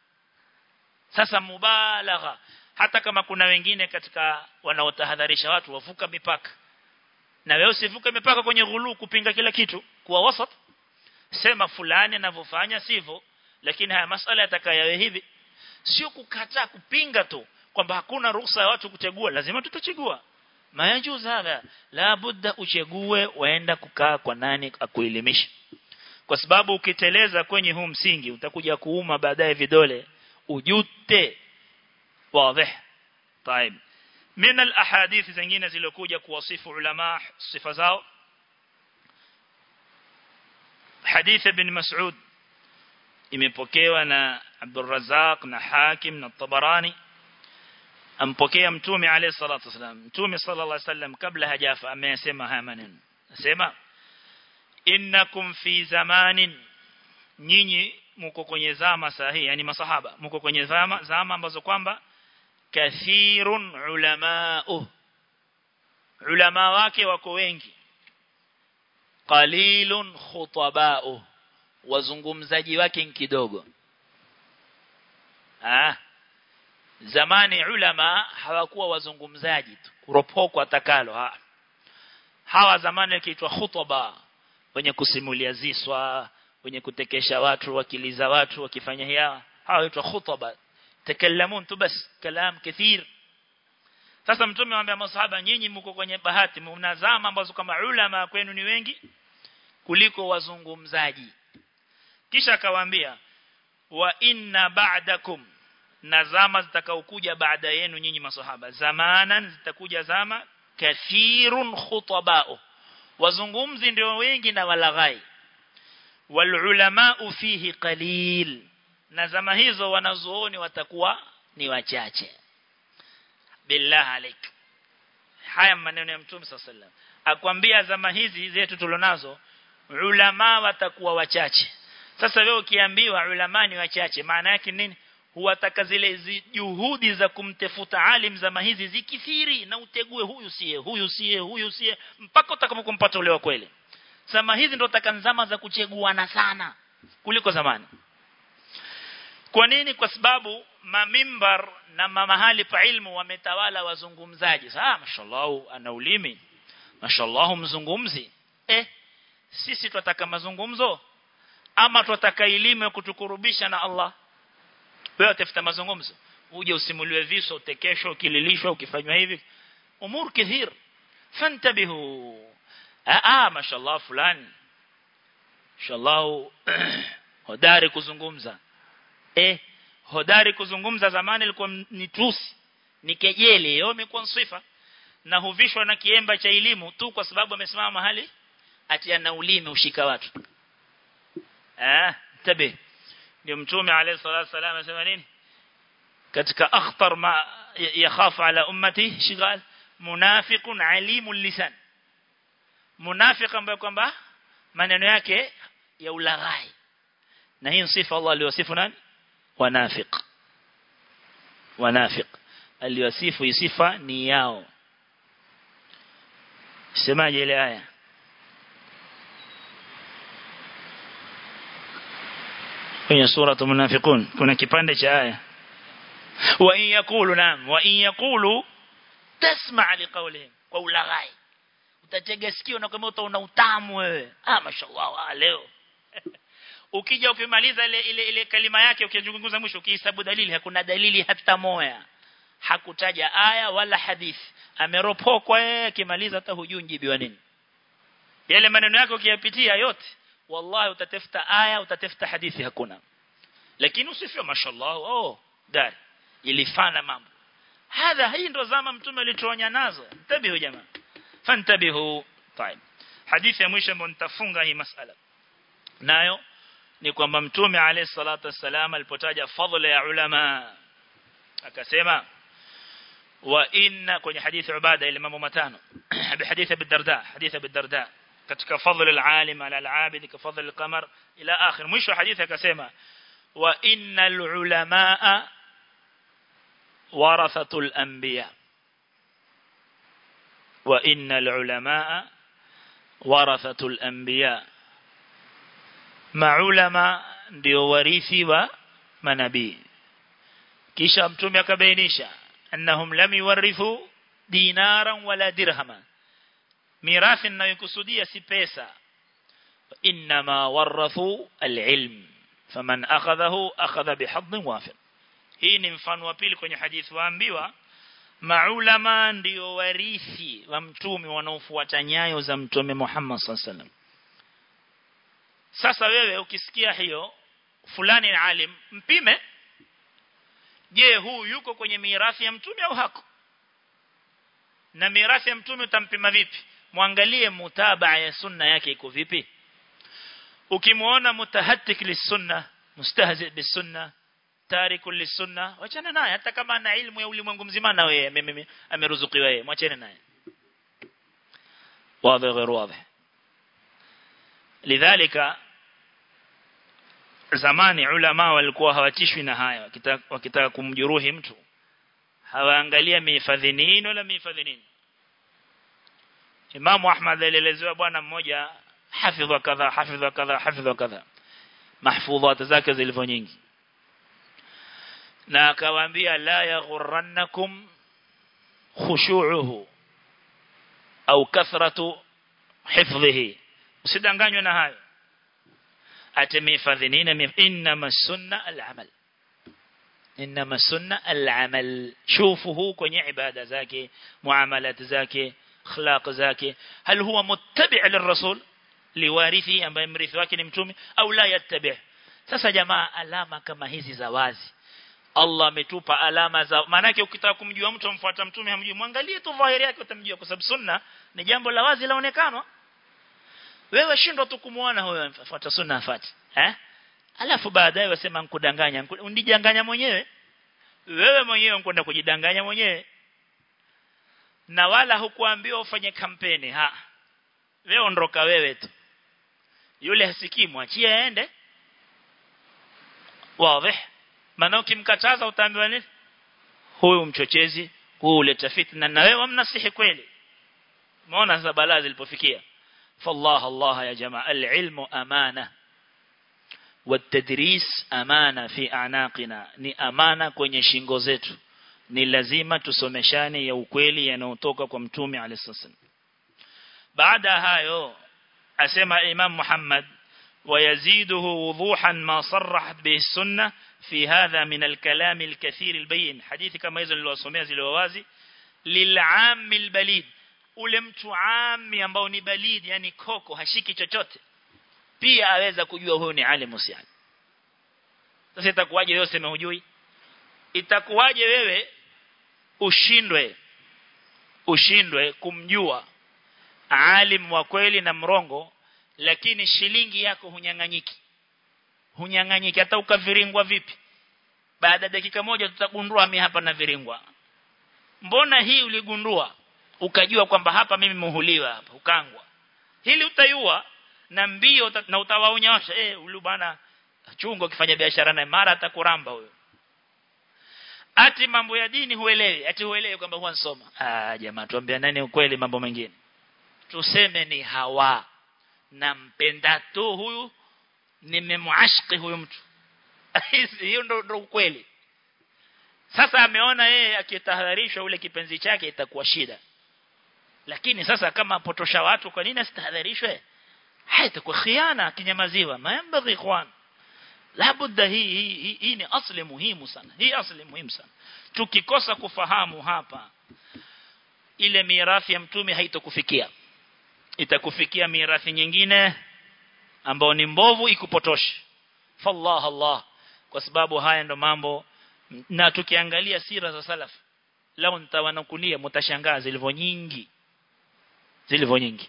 sasa mubalagha hata kama kuna wengine katika wanaotahadharisha watu wavuka mipaka na wewe usivuke mipaka kwenye ghulu kupinga kila kitu kuwa wasat sema fulani anavyofanya sivyo lakini haya masala yatakayawe hivi sio kukataa kupinga tu kwamba hakuna ruhusa ya watu kuchagua lazima tutachagua mayajuz hadha la budda uchague waenda kukaa kwa nani akuelimisha kwa sababu ukiteleza kwenye huu msingi utakuja kuuma baadaye vidole ujute wazi طيب من الاحاديث zingine zilizokuja kuwasifu ulama sifa zao hadith ibn Mas'ud imepokewa na Abdul Razzaq na Hakim na Tabarani ampokea mtume alayhi salatu wasalam mtume sallallahu alayhi wasallam kabla hajafa amesema haya maneno nasema innakum fi zamanin nyinyi mko kwenye zama sahihi yani masahaba mko kwenye zama zama ambazo kwamba kathirun ulamao ulama wake wako wengi qalilun khutabao wazungumzaji wake kidogo ah zamani ulama hawakuwa wazungumzaji tu kuropokwa atakalo ha. hawa zamani wakiitwa khutaba wenye kusimulia ziswa wenye kutekesha watu wakiliza watu wakifanya hiya hawa huitwa khutaba takallamun tu bas kalam kathir sasa mtume anamwambia masahaba nyinyi mko kwenye bahati mnazama ambazo kama ulama kwenu ni wengi kuliko wazungumzaji kisha akawaambia wa inna ba'dakum na zama zitakaokuja baada yenu nyinyi masahaba zamanan zitakuja zama kathirun khutabao wazungumzi ndio wengi na walaghai wal ulama fihi qalil na zama hizo wanazuoni watakuwa ni wachache billah alik haya maneno ya mtume sallallahu akwambia zama hizi zetu tulonazo ulama watakuwa wachache sasa wewe ukiambiwa ulama ni wachache maana yake nini huwataka zile juhudi za kumtafuta alim zama hizi zikithiri na utegue huyu siye huyu siye huyu siye mpaka utakapokumpata ule wa kweli zama hizi ndo takanzama za kucheguana sana kuliko zamani kwa nini kwa sababu mamimbar na mahali pa ilmu wametawala wazungumzaji ah mashallah ana ulimi mashallah mzungumzi eh sisi tunataka mazungumzo ama tunataka elimu ya kutukurubisha na Allah wewe utafuta mazungumzo uje usimuliwe viso utekeshwa ukililishwa ukifanywa hivi umur kathir fantabihu ah ah mashallah fulani mashallah hodari kuzungumza eh hodari kuzungumza zamani ilikuwa ni tusi ni kejeli leo imekuwa sifa na huvishwa na kiemba cha elimu tu kwa sababu amesimama mahali ati ana ulimi ushika watu eh tabi ndio mtume alayhi salatu wasallam anasema nini katika akhtar ma yakhafu ala ummati shigal munafiqun alimul lisan munafiq ambaye kwamba maneno yake ya ulaghai na hii sifa Allah aliyosifu nani wanafiq wanafiq aliyosifu sifa ni yao semaje ile aya kwenye sura munafiqun kuna kipande cha aya wa in yaqulu nam wa in yaqulu tasma' liqawlihim kwa ulaghai utatega sikio na kama utaona utamu wewe ah mashallah leo ukija ukimaliza ile ile ile kalima yake ukizungumza mwisho ukihesabu dalili hakuna dalili hata moja hakutaja aya wala hadithi ameropokwa yeye akimaliza hata hujui njibiwa nini yale maneno yake ukiyapitia yote wallahi utatafuta aya utatafuta hadithi hakuna lakini usifio mashallah oh dari ilifana mambo hadha hii ndo zama mtume alituonya nazo tabihu jamaa fantabihu طيب hadithi ya mwisho ambayo nitafunga hii masala nayo ni kwamba mtume alayhi salatu wassalam alipotaja fadhila ya ulama akasema wa inna kwenye hadithi ubada ile mambo matano hadithi abi darda hadithi abi darda katika fadhila al-alim ala al-abid ka fadhila al-qamar ila akhir mwisho hadithi akasema wa innal ulamaa warathatul anbiya wa innal ulamaa warathatul anbiya maulama ndio warithi wa manabii kisha mtume akabainisha annahum lam yuwarithu dinaran wala dirhama mirathi ninayokusudia si pesa inma warathu alilm faman akhadhahu akhadha bihadhin wafir hii ni mfano wa pili kwenye hadithi waambiwa maulama ndio warithi wa mtume wanaofuata nyayo za mtume Muhammad sallallahu alaihi wasallam sasa wewe ukisikia hiyo fulani ni alim mpime je huu yuko kwenye mirathi ya mtume au hako na mirathi ya mtume utampima vipi muangalie mutabaa ya sunna yake iko vipi ukimuona mutahattik lisunna mustahzi bisunna tariku lisunna wachana naye hata kama ana ilmu ya ulimwengu mzima na wewe ameruzukiwa yeye mwachane naye wazi غير واضح lidhalika zamani ulama walikuwa hawatishwi na haya wakitaka, wakitaka kumjeruhi mtu hawaangalia mihifadhi nini wala mihifadhi nini Imam Ahmad alielezewa bwana mmoja hafidha kadha hafidha kadha hafidha kadha mahfudhat zake zilivyo nyingi na akawaambia la yaghurrannakum khushu'uhu au kathratu hifdhihi usidanganywe na hayo atemehifadhi nini inma sunna al-amal inma sunna al-amal shufuhu kwenye ibada zake muamalat zake akhlaq zake hal huwa muttabi' lirrasul liwarithi ambaye mrithi wake ni mtume au la yattabi' sasa jamaa alama kama hizi za wazi Allah ametupa alama za maana yake ukitaka kumjua mtu amfuata mtume hamjui mwangalie tu dhahiri yake utamjua kwa sababu sunna ni jambo la wazi laonekana wewe shindwa tu kumuona huyo afuata sunna afati eh alafu baadaye wasema nkudanganya undijanganya mwenyewe wewe mwenyewe unkwenda kujidanganya mwenyewe na wala hukuambiwa ufanye kampeni ha wewe ondoka wewe tu yule hasikii mwachie aende wazi maana ukimkataza utaambiwa nini huyu mchochezi huyu uleta fitna na wewe mnasihi kweli umeona sasa balaa zilipofikia فالله الله يا جماعة العلم أمانة والتدريس أمانة في أعناقنا ni amana kwenye shingo zetu ni lazima tusomeshane ya ukweli yanayotoka kwa mtume alisallam baada hayo asema imam Muhammad ويزيده وضوحا ما صرحت به السنة في هذا من الكلام الكثير البين حديث كما يزن للوصومية زلووازي للعام البليد ule mtu ami ambao ni balid yani koko hashiki chochote pia aweza kujua huyo ni alimu si alim sasa itakuwaje wewe useme hujui itakuwaje wewe ushindwe ushindwe kumjua alim wa kweli na mrongo lakini shilingi yako hunyang'anyiki hunyang'anyiki hata ukaviringwa vipi baada dakika moja tutagundua mimi hapa na viringwa mbona hii uligundua ukajua kwamba hapa mimi muhuliwa hapa ukangwa hili utayua na mbio na utawaonyesha eh huyu bwana chungo ukifanya biashara naye mara atakuramba huyo ati mambo ya dini huelewi ati huelewi kwamba huwa nsoma ah jamaa tuambia nani ukweli mambo mengine tuseme ni hawa nampenda tu huyu nimemuashiki huyu mtu hiyo ndo ndo ukweli sasa ameona yeye akitahadharishwa ule kipenzi chake itakuwa shida lakini sasa kama apotosha watu kwa nini asitahadharishwe haitakuwa khiana kinyamaziwa mayambaghi ikhwan labda hii hii hii, hii ni asli muhimu sana hii asli muhimu sana tukikosa kufahamu hapa ile mirathi ya mtume haitokufikia itakufikia mirathi nyingine ambao ni mbovu ikupotoshe fallah allah kwa sababu haya ndo mambo na tukiangalia sira za salaf lao nitawanakulia mtashangaa zilivyo nyingi zilivyo nyingi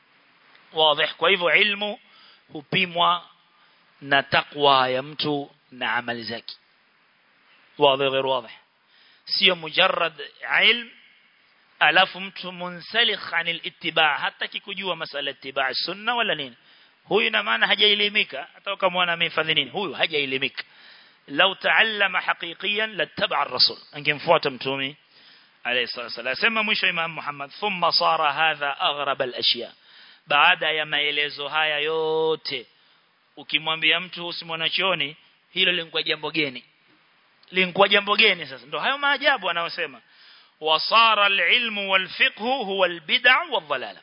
wazi kwa hivyo ilmu hupimwa na takwa ya mtu na amali zake wazi غير واضح sio mujarrad ilm alafu mtu munsalikh anil ittiba hata kikujua masala ittiba sunna wala nini huyu na maana hajailimika hata kama mwana amehifadhi nini huyu hajailimika لو تعلم حقيقيا لاتبع الرسول انgemfuata mtume alayhi salatu sema mwisho imam Muhammad thumma sara hadha aghrab al-ashya baada ya maelezo haya yote ukimwambia mtu usimwanachioni hilo lingekuwa jambo geni lingekuwa jambo geni sasa ndio hayo maajabu anayosema wasara al-ilmu wal-fiqhu huwa al-bid'a wal-dhalala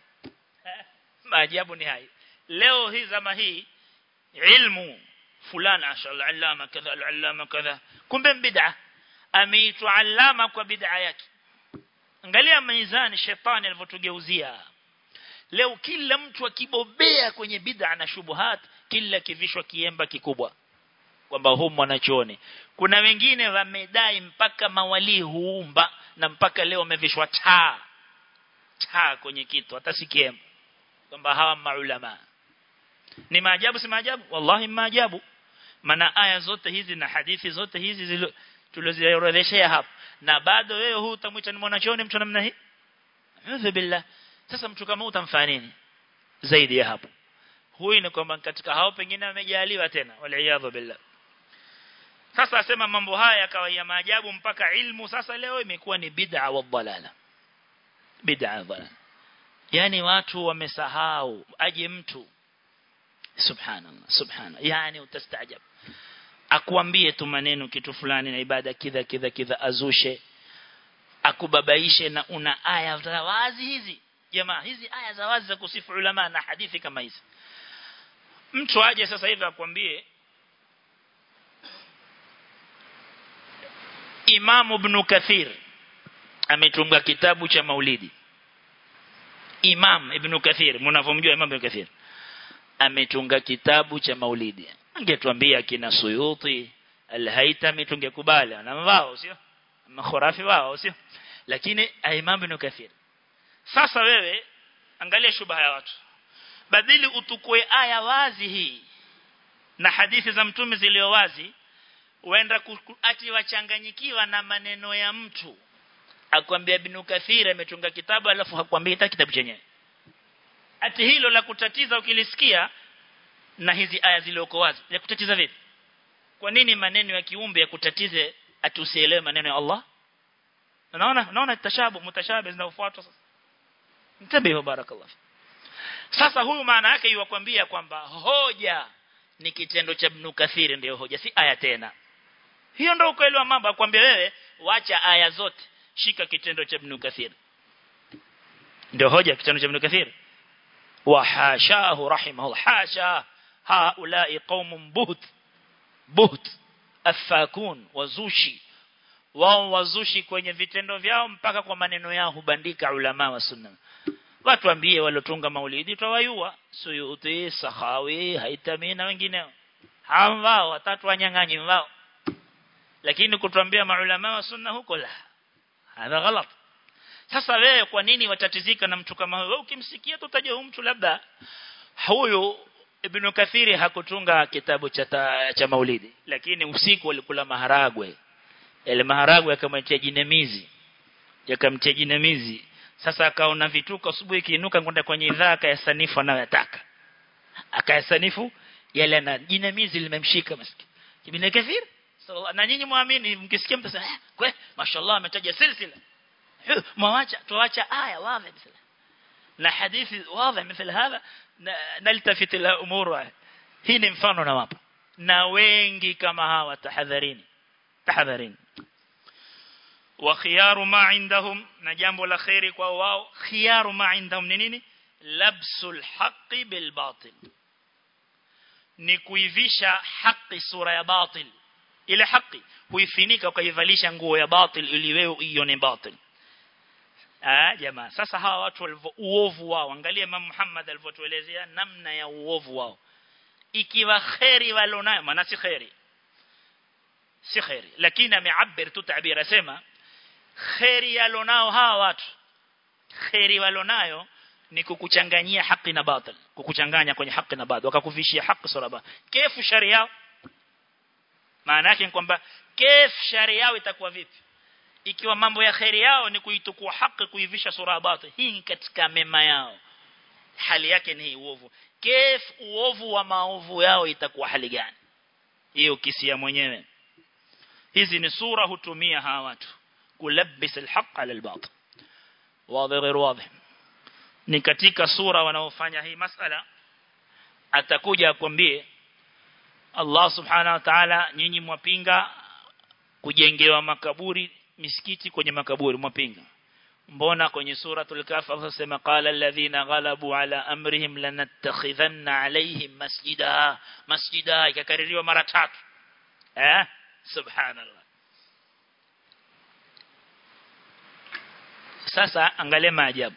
maajabu ni haya leo hii zama hii ilmu fulani ashallah allama kadha allama kadha kumbe bid'a ameitwa allama kwa bid'a yake angalia mizani shetani alivyotugeuzia leo kila mtu akibobea kwenye bid'a na shubuhat kila kivishwa kiemba kikubwa kwamba huu mwanachuoni kuna wengine wamedai mpaka mawali huumba na mpaka leo wamevishwa taa taa kwenye kitu hata si kiemba kwamba hawa maulama ni maajabu si maajabu wallahi maajabu maana aya zote hizi na hadithi zote hizi tulizoorodheshea hapa na bado wewe huu utamwita ni mwanachuoni mtu namna hii A'udhu billah sasa mtu kama utamfanya nini zaidi ya hapo huyu ni kwamba katika hao pengine amejaliwa tena waliaadhu billah sasa asema mambo haya yakawa ya maajabu mpaka ilmu sasa leo imekuwa ni bid'a wa dhalala bid'a dhalala yani watu wamesahau aje mtu subhanallah subhanallah yani utastaajab akuambie tu maneno kitu fulani na ibada kidha kidha kidha azushe akubabaishe na una aya za wazi hizi jamaa hizi aya za wazi za kusifu ulama na hadithi kama hizi mtu aje sasa hivi akwambie Imam Ibn Kathir ametunga kitabu cha Maulidi Imam Ibn Kathir mnavomjua Imam Ibn Kathir ametunga kitabu cha Maulidi angetuambia kina Suyuti Al-Haytami tungekubali na wao sio makhurafi wao sio lakini Imam Ibn Kathir sasa wewe angalia shubha ya watu badili utukue aya wazi hii na hadithi za mtume zilio wazi uenda ati wachanganyikiwa na maneno ya mtu akwambia Ibn Kathir ametunga kitabu alafu hakwambia hata kitabu chenyewe ati hilo la kutatiza ukilisikia na hizi aya zilioko wazi ya kutatiza vipi kwa nini maneno ya kiumbe ya kutatize ati usielewe maneno ya Allah unaona unaona tashabu mutashabi zinaofuatwa sasa mtabihu barakallahu sasa huyu maana yake yuwakwambia kwamba hoja ni kitendo cha Ibn Kathir ndio hoja si aya tena hiyo ndio ukweli wa mambo akwambia wewe wacha aya zote shika kitendo cha Ibn Kathir ndio hoja kitendo cha Ibn Kathir wa hashahu rahimahullah hasha haulai qaumun buht buht afakun wazushi wao wazushi kwenye vitendo vyao mpaka kwa maneno yao hubandika ulama wa sunna watu ambie walotunga maulidi tawayua suyuti sahawi haitami na wengineo hao watatu wanyang'anyi wao lakini kutuambia maulama wa sunna huko la hadha ghalat sasa wewe kwa nini watatizika na mtu kama huyo ukimsikia tutajua huyu mtu labda huyu Ibn Kathiri hakutunga kitabu cha ta, cha maulidi lakini usiku walikula maharagwe yale maharagwe yakamtia jinamizi yakamtia jinamizi sasa akaona vituko asubuhi kiinuka kwenda kwenye idhaa akayasanifu anayotaka akayasanifu yale na jinamizi limemshika maskini ibn kathir sallallahu na nyinyi muamini mkisikia mtu sasa kwe mashallah ametaja silsila mwacha tuacha aya wazi مثلا na hadithi wazi مثل هذا نلتفت الى امور hii ni mfano na wapa na wengi kama hawa tahadharini tahadharini wa khiyaru ma indahum na jambo la khairi kwa wao khiyaru ma indahum ni nini labsul haqqi bil batil ni kuivisha haki sura ya batil ile haki huifinika ukaivalisha nguo ya batil ili wewe uione batil ah jamaa sasa hawa watu walivyo uovu wao angalia Imam Muhammad alivyotuelezea namna ya uovu wao ikiwa khairi walonayo maana si khairi si khairi lakini ameabir tu tabira asema khairi alonao hawa watu khairi walonayo ni kukuchanganyia haki na batil kukuchanganya kwenye haki na batil wakakuvishia haki sura kefu sharia maana yake ni kwamba kef sharia yao itakuwa vipi ikiwa mambo ya khairi yao ni kuitukua haki kuivisha sura batil hii ni katika mema yao hali yake ni uovu kef uovu wa maovu yao itakuwa hali gani hiyo kisia mwenyewe hizi ni sura hutumia hawa watu kulabis alhaq ala albatil wazi غير واضح ni katika sura wanaofanya hii masala atakuja akwambie Allah subhanahu wa ta'ala nyinyi mwapinga kujengewa makaburi misikiti kwenye makaburi mwapinga mbona kwenye suratul kahf asema qala alladhina ghalabu ala amrihim lanattakhidhanna alaihim masjida masjida ikakaririwa mara tatu eh subhanallah sasa angalia maajabu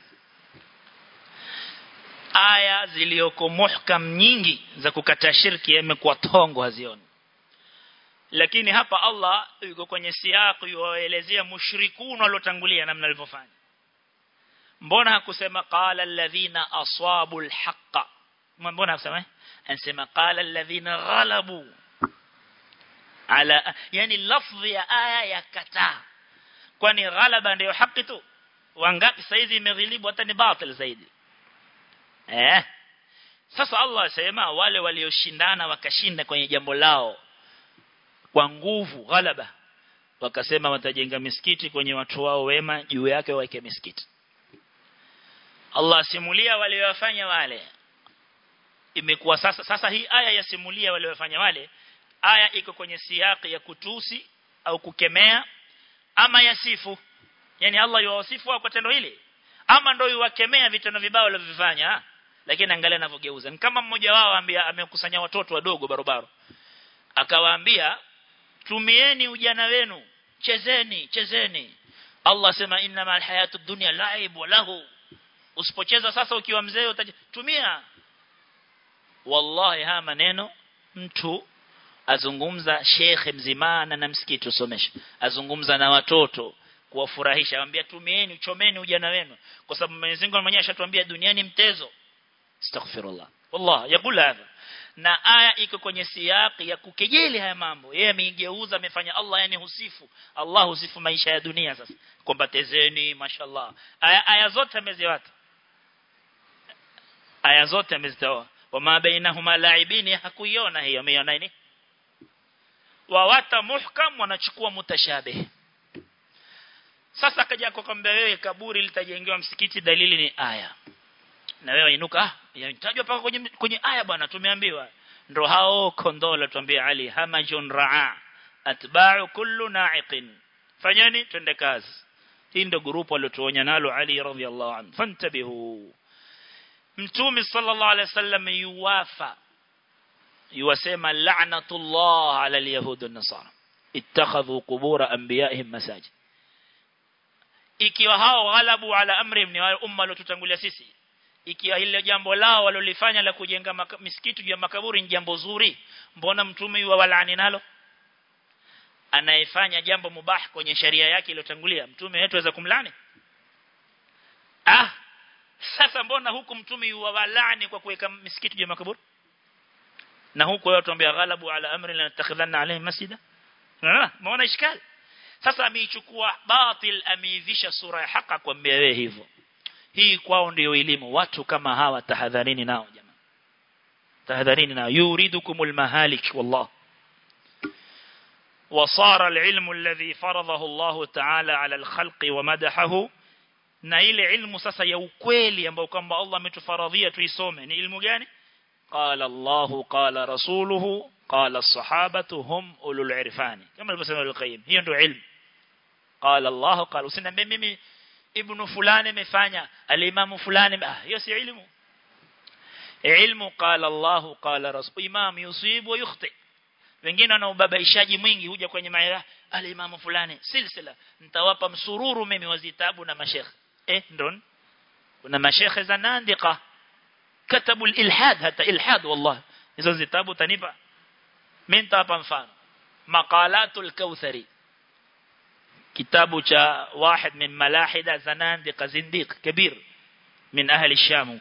aya zilioko muhkam nyingi za kukata shirki yamekuwa tongo hazioni lakini hapa Allah yuko kwenye siyaki yuwaelezea mushrikun waliotangulia namna alivyofanya mbona hakusema qala alladhina asabu alhaqa mbona hakusema anasema qala alladhina ghalabu ala yani lafdhi ya aya ya kataa kwani ghalaba ndio haki tu wangapi saizi imeghilibu hata ni batil zaidi eh sasa Allah asema wale walioshindana wakashinda kwenye jambo lao kwa nguvu ghalaba wakasema watajenga misikiti kwenye watu wao wema juu yake waweke misikiti Allah simulia waliowafanya wale imekuwa sasa sasa hii aya yasimulia waliowafanya wale aya iko kwenye siyaki ya kutusi au kukemea ama yasifu yani Allah yuwasifu kwa tendo hili ama ndio yuwakemea vitendo vibaya walivyofanya lakini angalia anavyogeuza ni kama mmoja wao ambia amekusanya watoto wadogo barobaro akawaambia tumieni ujana wenu chezeni chezeni Allah sema inna mal hayatu dunya laib wa lahu usipocheza sasa ukiwa mzee utatumia wallahi haya maneno mtu azungumza shekhe mzimana na msikiti usomesha azungumza na watoto kuwafurahisha anambia tumieni uchomeni ujana wenu kwa sababu Mwenyezi Mungu mwenyewe ashatuambia duniani mtezo astaghfirullah wallah yakula hadha na aya iko kwenye siyaki ya kukejeli haya mambo yeye ameigeuza amefanya Allah yani husifu Allah husifu maisha ya dunia sasa kwamba tezeni mashallah aya, aya zote ameziwata aya zote amezitoa wama bainahuma laibini hakuiona hiyo ameiona nini wawata muhkam wanachukua mutashabih sasa akaja kukwambia wewe kaburi litajengewa msikiti dalili ni aya na wewe inuka yatajwa paka kwenye kwenye aya bwana tumeambiwa ndo hao kondola tuambia Ali hamajun raa atba'u kullu na'iqin fanyeni twende kazi hii ndo grupu waliotuonya nalo Ali radhiallahu anhu fantabihu mtume sallallahu alaihi wasallam yuwafa yuwasema la'natullah ala alyahud an-nasara ittakhadhu qubur anbiya'ihim masajid ikiwa hao ghalabu ala amrihim ni wale umma waliotutangulia sisi ikiwa ile jambo lao walolifanya la kujenga misikiti juu ya makaburi ni jambo zuri mbona mtume yuwa walaani nalo anayefanya jambo mubah kwenye sharia yake iliyotangulia mtume wetu aweza kumlani ah sasa mbona huku mtume yuwa walaani kwa kuweka misikiti juu ya makaburi na huku wao tuambia ghalabu ala amri la natakhidhanna alayhi masjida unaona maona ishkali sasa ameichukua batil ameivisha sura ya haka kwambia wewe hivyo hii kwao ndio elimu watu kama hawa tahadharini nao jamaa tahadharini na yuridukumul mahalik wallah وصار العلم الذي فرضه الله تعالى على الخلق ومدحه na ile ilmu sasa ya ukweli ambao kwamba Allah ametufaradhia tuisome ni ilmu gani qala Allah qala rasuluhu qala as-sahabatu hum ulul irfani kama alivyosema al-qayyim hiyo ndio ilmu qala Allah qala usiniambie mimi ibn fulani amefanya al-imam fulani ah hiyo si ilmu ilmu qala Allah qala rasul imam yusib wa yukhti wengine wana ubabaishaji mwingi huja kwenye maira al-imam fulani silsila nitawapa msururu mimi wazitabu na mashekhe eh ndon kuna mashekhe za nandika katabu al-ilhad hata ilhad wallah hizo zitabu tanipa mimi nitawapa mfano maqalatul kauthari kitabu cha واحد من ملاحدة زنادق زنديق كبير من أهل الشام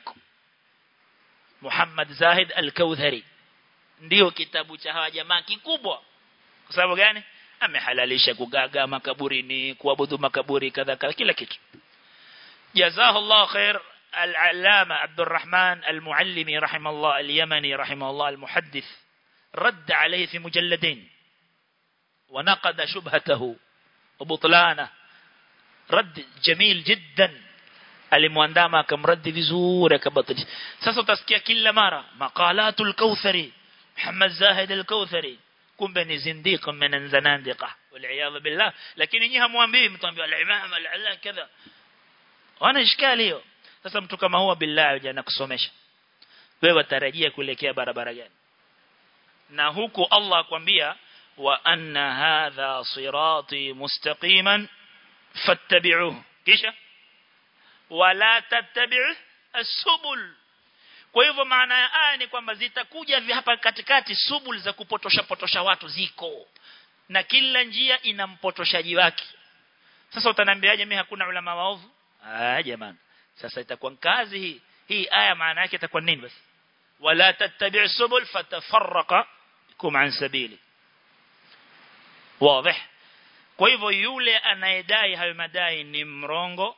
محمد زاهد الكوثري ndio kitabu cha hawa jamaa kikubwa kwa sababu gani amehalalisha kugaga makaburini kuabudu makaburi kadha kadha kila kitu جزاه الله خير العلامة عبد الرحمن المعلمي رحمه الله اليمني رحمه الله المحدث رد عليه في مجلدين ونقد شبهته وبطلانه رد جميل جدا alimwandama akamradi vizuri akabatilisha sasa utasikia kila mara maqalatul kauthari Muhammad Zahid al-Kauthari kumbe ni zindiq min zanadiqa wal billah lakini nyinyi hamwambii mtambia al-imam al-allah kadha wana ishkali hiyo sasa mtu kama huwa billahi jana kusomesha wewe watarajia kuelekea barabara gani na huku Allah akwambia wa anna hadha sirati mustaqiman fattabi'uhu kisha wala tattabi'u as-subul kwa hivyo maana ya aya ni kwamba zitakuja hapa katikati subul za kupotosha potosha watu ziko na kila njia ina mpotoshaji wake sasa utaniambiaje mimi hakuna ulama waovu ah jamani sasa itakuwa kazi hii hii aya maana yake itakuwa nini basi wala tattabi'u subul fatafarraqa kum an sabili wazi kwa hivyo yule anayedai hayo madai ni mrongo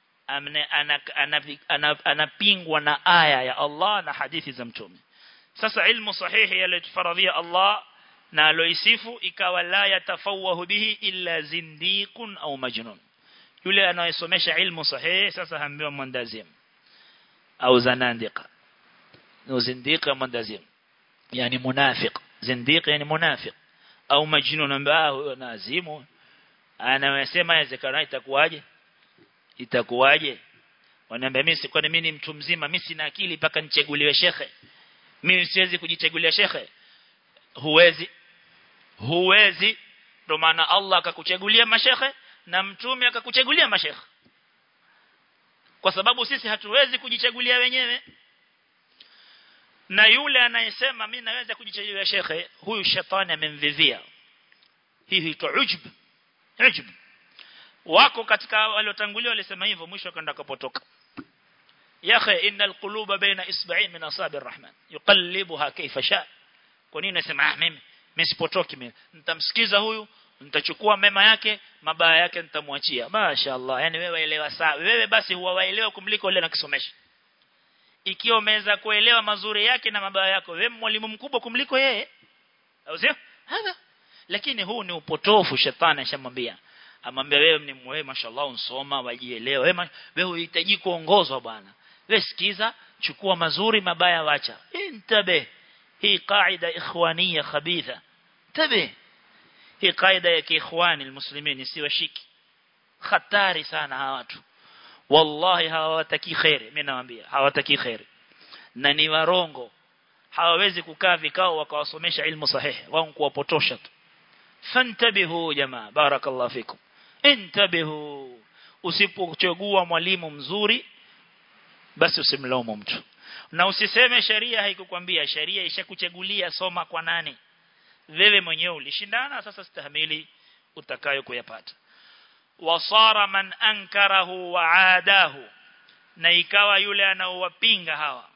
anapingwa na aya ya Allah na hadithi za mtume sasa ilmu sahihi yaliyofaradhia Allah na aloisifu ikawa la yatafawahu bihi illa zindiqun au majnun yule anayesomesha ilmu sahihi sasa haambiwa mwandazim au zanandika au zindika mwandazim yani munafiq zindiq yani munafiq au majnun ambaye huyo nazimu anayesema yawezekana itakuwaje itakuwaje wanaambia mimi si kwani mimi ni mtu mzima mimi sina akili mpaka nichaguliwe shekhe mimi siwezi kujichagulia shekhe huwezi huwezi ndio maana Allah akakuchagulia mashekhe na mtume akakuchagulia mashekhe kwa sababu sisi hatuwezi kujichagulia wenyewe na yule anayesema mimi naweza kujichagulia shekhe huyu shetani amemvivia hii huitwa ujub ujub wako katika waliotangulia walisema hivyo mwisho akaenda kapotoka yakhe innal quluba baina isba'in min asabi arrahman yuqallibuha kayfa sha kwa nini nasema ah mimi mimi sipotoki mimi nitamsikiza huyu nitachukua mema yake mabaya yake nitamwachia mashaallah yani wewe elewa sawa wewe basi huwa waelewa kumliko yule nakisomesha ikiwa umeweza kuelewa mazuri yake na mabaya yako wewe mwalimu mkubwa kumliko yeye au sio hapa lakini huu ni upotofu shetani ashamwambia amwambia wewe ni wewe mashallah unsoma wajielewa wewe wewe unahitaji kuongozwa bwana wewe sikiza chukua mazuri mabaya wacha intabe hii kaida ikhwania khabitha tabe hii kaida ya kiikhwani almuslimin si washiki hatari sana hawa watu wallahi hawataki khair mimi nawaambia hawataki khair na ni warongo hawawezi kukaa vikao wakawasomesha ilmu sahihi wao kuwapotosha tu fantabihu jamaa barakallahu fikum intabihu usipochagua mwalimu mzuri basi usimlaumu mtu na usiseme sheria haikukwambia sheria ishakuchagulia soma kwa nani wewe mwenyewe ulishindana sasa stahimili utakayo kuyapata wasara man ankarahu wa aadahu na ikawa yule anaowapinga hawa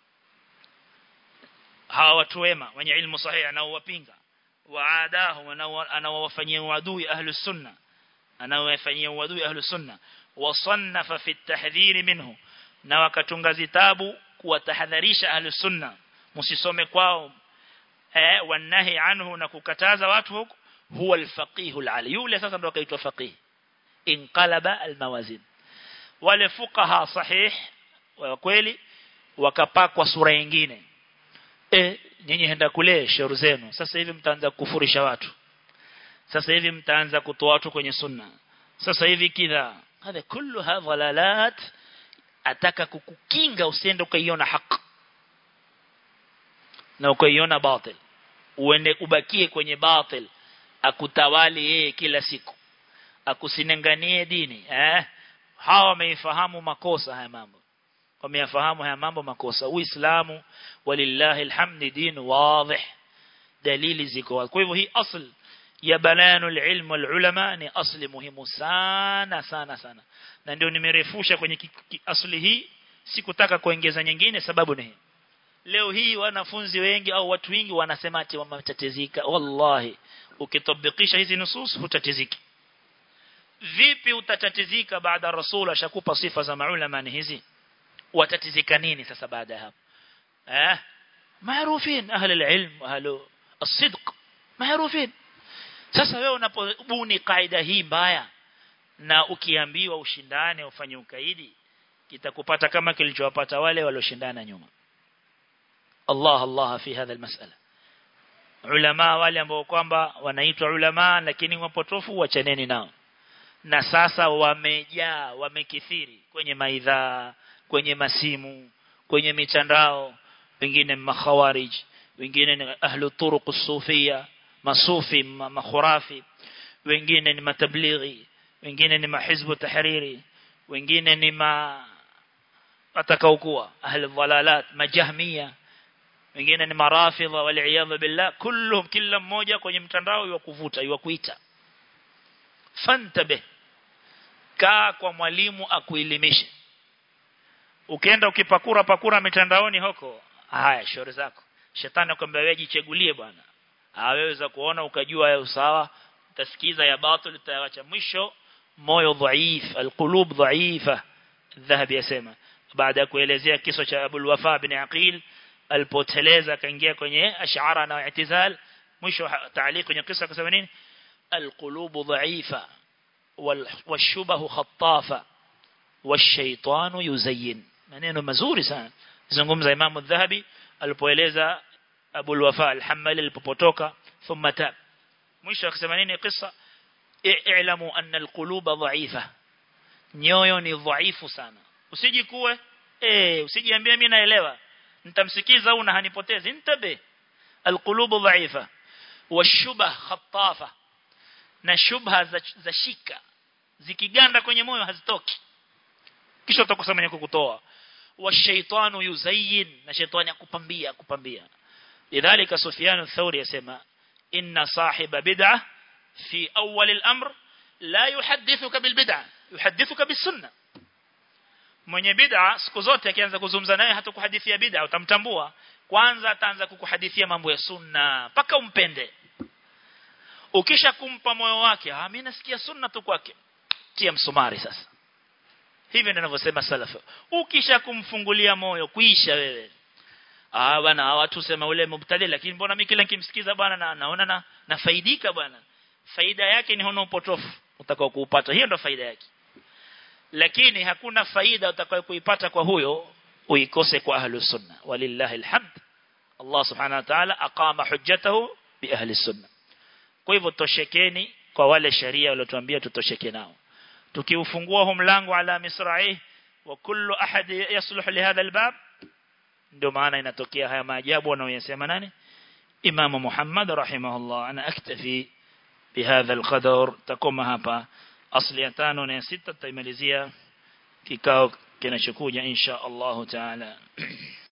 hawa watu wema wenye ilmu sahihi anaowapinga wa aadahu anaowafanyia uadui ahlus sunna anaowafanyia uadui ahlus sunna wasannafa fi at-tahdhir minhu na wakatunga zitabu kuwatahadharisha ahlus sunna msisome kwao eh wanahi anhu na kukataza watu huko huwa alfaqihul ali yule sasa ndo akaitwa faqih inqalaba almawazin wale fuqaha sahih wa kweli wakapakwa sura nyingine eh nyinyi henda kule shauri zenu sasa hivi mtaanza kufurisha watu sasa hivi mtaanza kutoa watu kwenye sunna sasa hivi kidha hadha kullu hadha lalat ataka kukukinga usiende ukaiona haki na ukaiona batil uende ubakie kwenye batil akutawali yeye kila siku akusinenganie dini eh hawa wameifahamu makosa haya mambo wameyafahamu haya mambo makosa uislamu walillahi alhamdi din wadih dalili ziko kwa hivyo hii asl ya bayanul ilm wal ulama ni asli muhimu sana sana sana na ndio nimerefusha kwenye asli hii sikutaka kuongeza nyingine sababu ni hii leo hii wanafunzi wengi au watu wengi wanasema ati wametatizika wallahi ukitabikisha hizi nusus hutatiziki vipi utatatizika baada rasul ashakupa sifa za maulama ni hizi watatizika nini sasa baada ya hapo eh maarufin ahli alilm ahli الصدق maarufin sasa wewe unapobuni kaida hii mbaya na ukiambiwa ushindane ufanye ukaidi kitakupata kama kilichowapata wale walioshindana nyuma Allah Allah fi hadha almas'ala ulama wale ambao kwamba wanaitwa ulama lakini wapotofu wachaneni nao na sasa wamejaa wamekithiri kwenye maidha kwenye masimu kwenye mitandao wengine makhawarij wengine ni ahlu turuq sufia masufi makhurafi wengine ni matablighi wengine ni mahizbu tahriri wengine ni ma atakaokuwa ahli dhalalat majahmia wengine ni marafidha wal billah kulluhum kila mmoja kwenye mtandao yukuvuta yukuita fantabe kaa kwa mwalimu akuelimishe ukienda ukipakura pakura mitandaoni huko haya shauri zako shetani akwambia wewe jichegulie bwana aweza kuona ukajua ya usawa utasikiza ya batil utaacha mwisho moyo dhaif alqulub dhaifa dhahabi yasema baada ya kuelezea kisa cha Abu Wafa bin Aqil alipoteleza akaingia kwenye ash'ara na i'tizal mwisho taaliq kwenye kisa akasema nini alqulub dhaifa والشبه خطافة والشيطان يزين maneno mazuri sana zungumza Imam Adh-Dhahabi alipoeleza Abu al-Wafa al-Hammali alipopotoka thumma tab mwisho akasema nini kisa i'lamu anna al-quluba dha'ifa nyoyo ni dhaifu sana usijikuwe eh usijiambie mimi naelewa nitamsikiza au na hanipotezi ntabe al-qulubu dha'ifa washubha khattafa na shubha za, za shika zikiganda kwenye moyo hazitoki kisha utakosa mwenye kukutoa washaitanu yuzayyin na shaitani akupambia kupambia lidhalika Sufyan ath-Thawri yasema inna sahiba bid'ah fi awwal al-amr la yuhaddithuka bil bid'ah yuhaddithuka bis sunnah mwenye bid'a siku zote akianza kuzungumza naye hata kuhadithia bid'a utamtambua kwanza ataanza kukuhadithia mambo ya sunna paka umpende ukisha kumpa moyo wake ah mimi nasikia sunna tu kwake tia msumari sasa hivi ndivyo ninavyosema salafu ukisha kumfungulia moyo kuisha wewe ah bwana watu sema ule mubtadi lakini mbona mimi kila nikimsikiza bwana na, naona na nafaidika bwana faida yake ni hono upotofu utakao kuupata hiyo ndo faida yake lakini hakuna faida utakayo kuipata kwa huyo uikose kwa ahli sunna walillahi alhamd Allah subhanahu wa ta'ala aqama hujjatahu bi ahli sunna kwa hivyo toshekeni kwa wale sharia waliotuambia tutosheke nao tukiufungua huu mlango ala misra'i wa kullu ahad yasluh li hadha albab ndio maana inatokea haya maajabu wanayosema nani Imam Muhammad rahimahullah ana aktafi bihadha alqadar takoma hapa asli ya tano na ya sita tutaimalizia kikao kinachokuja insha Allah taala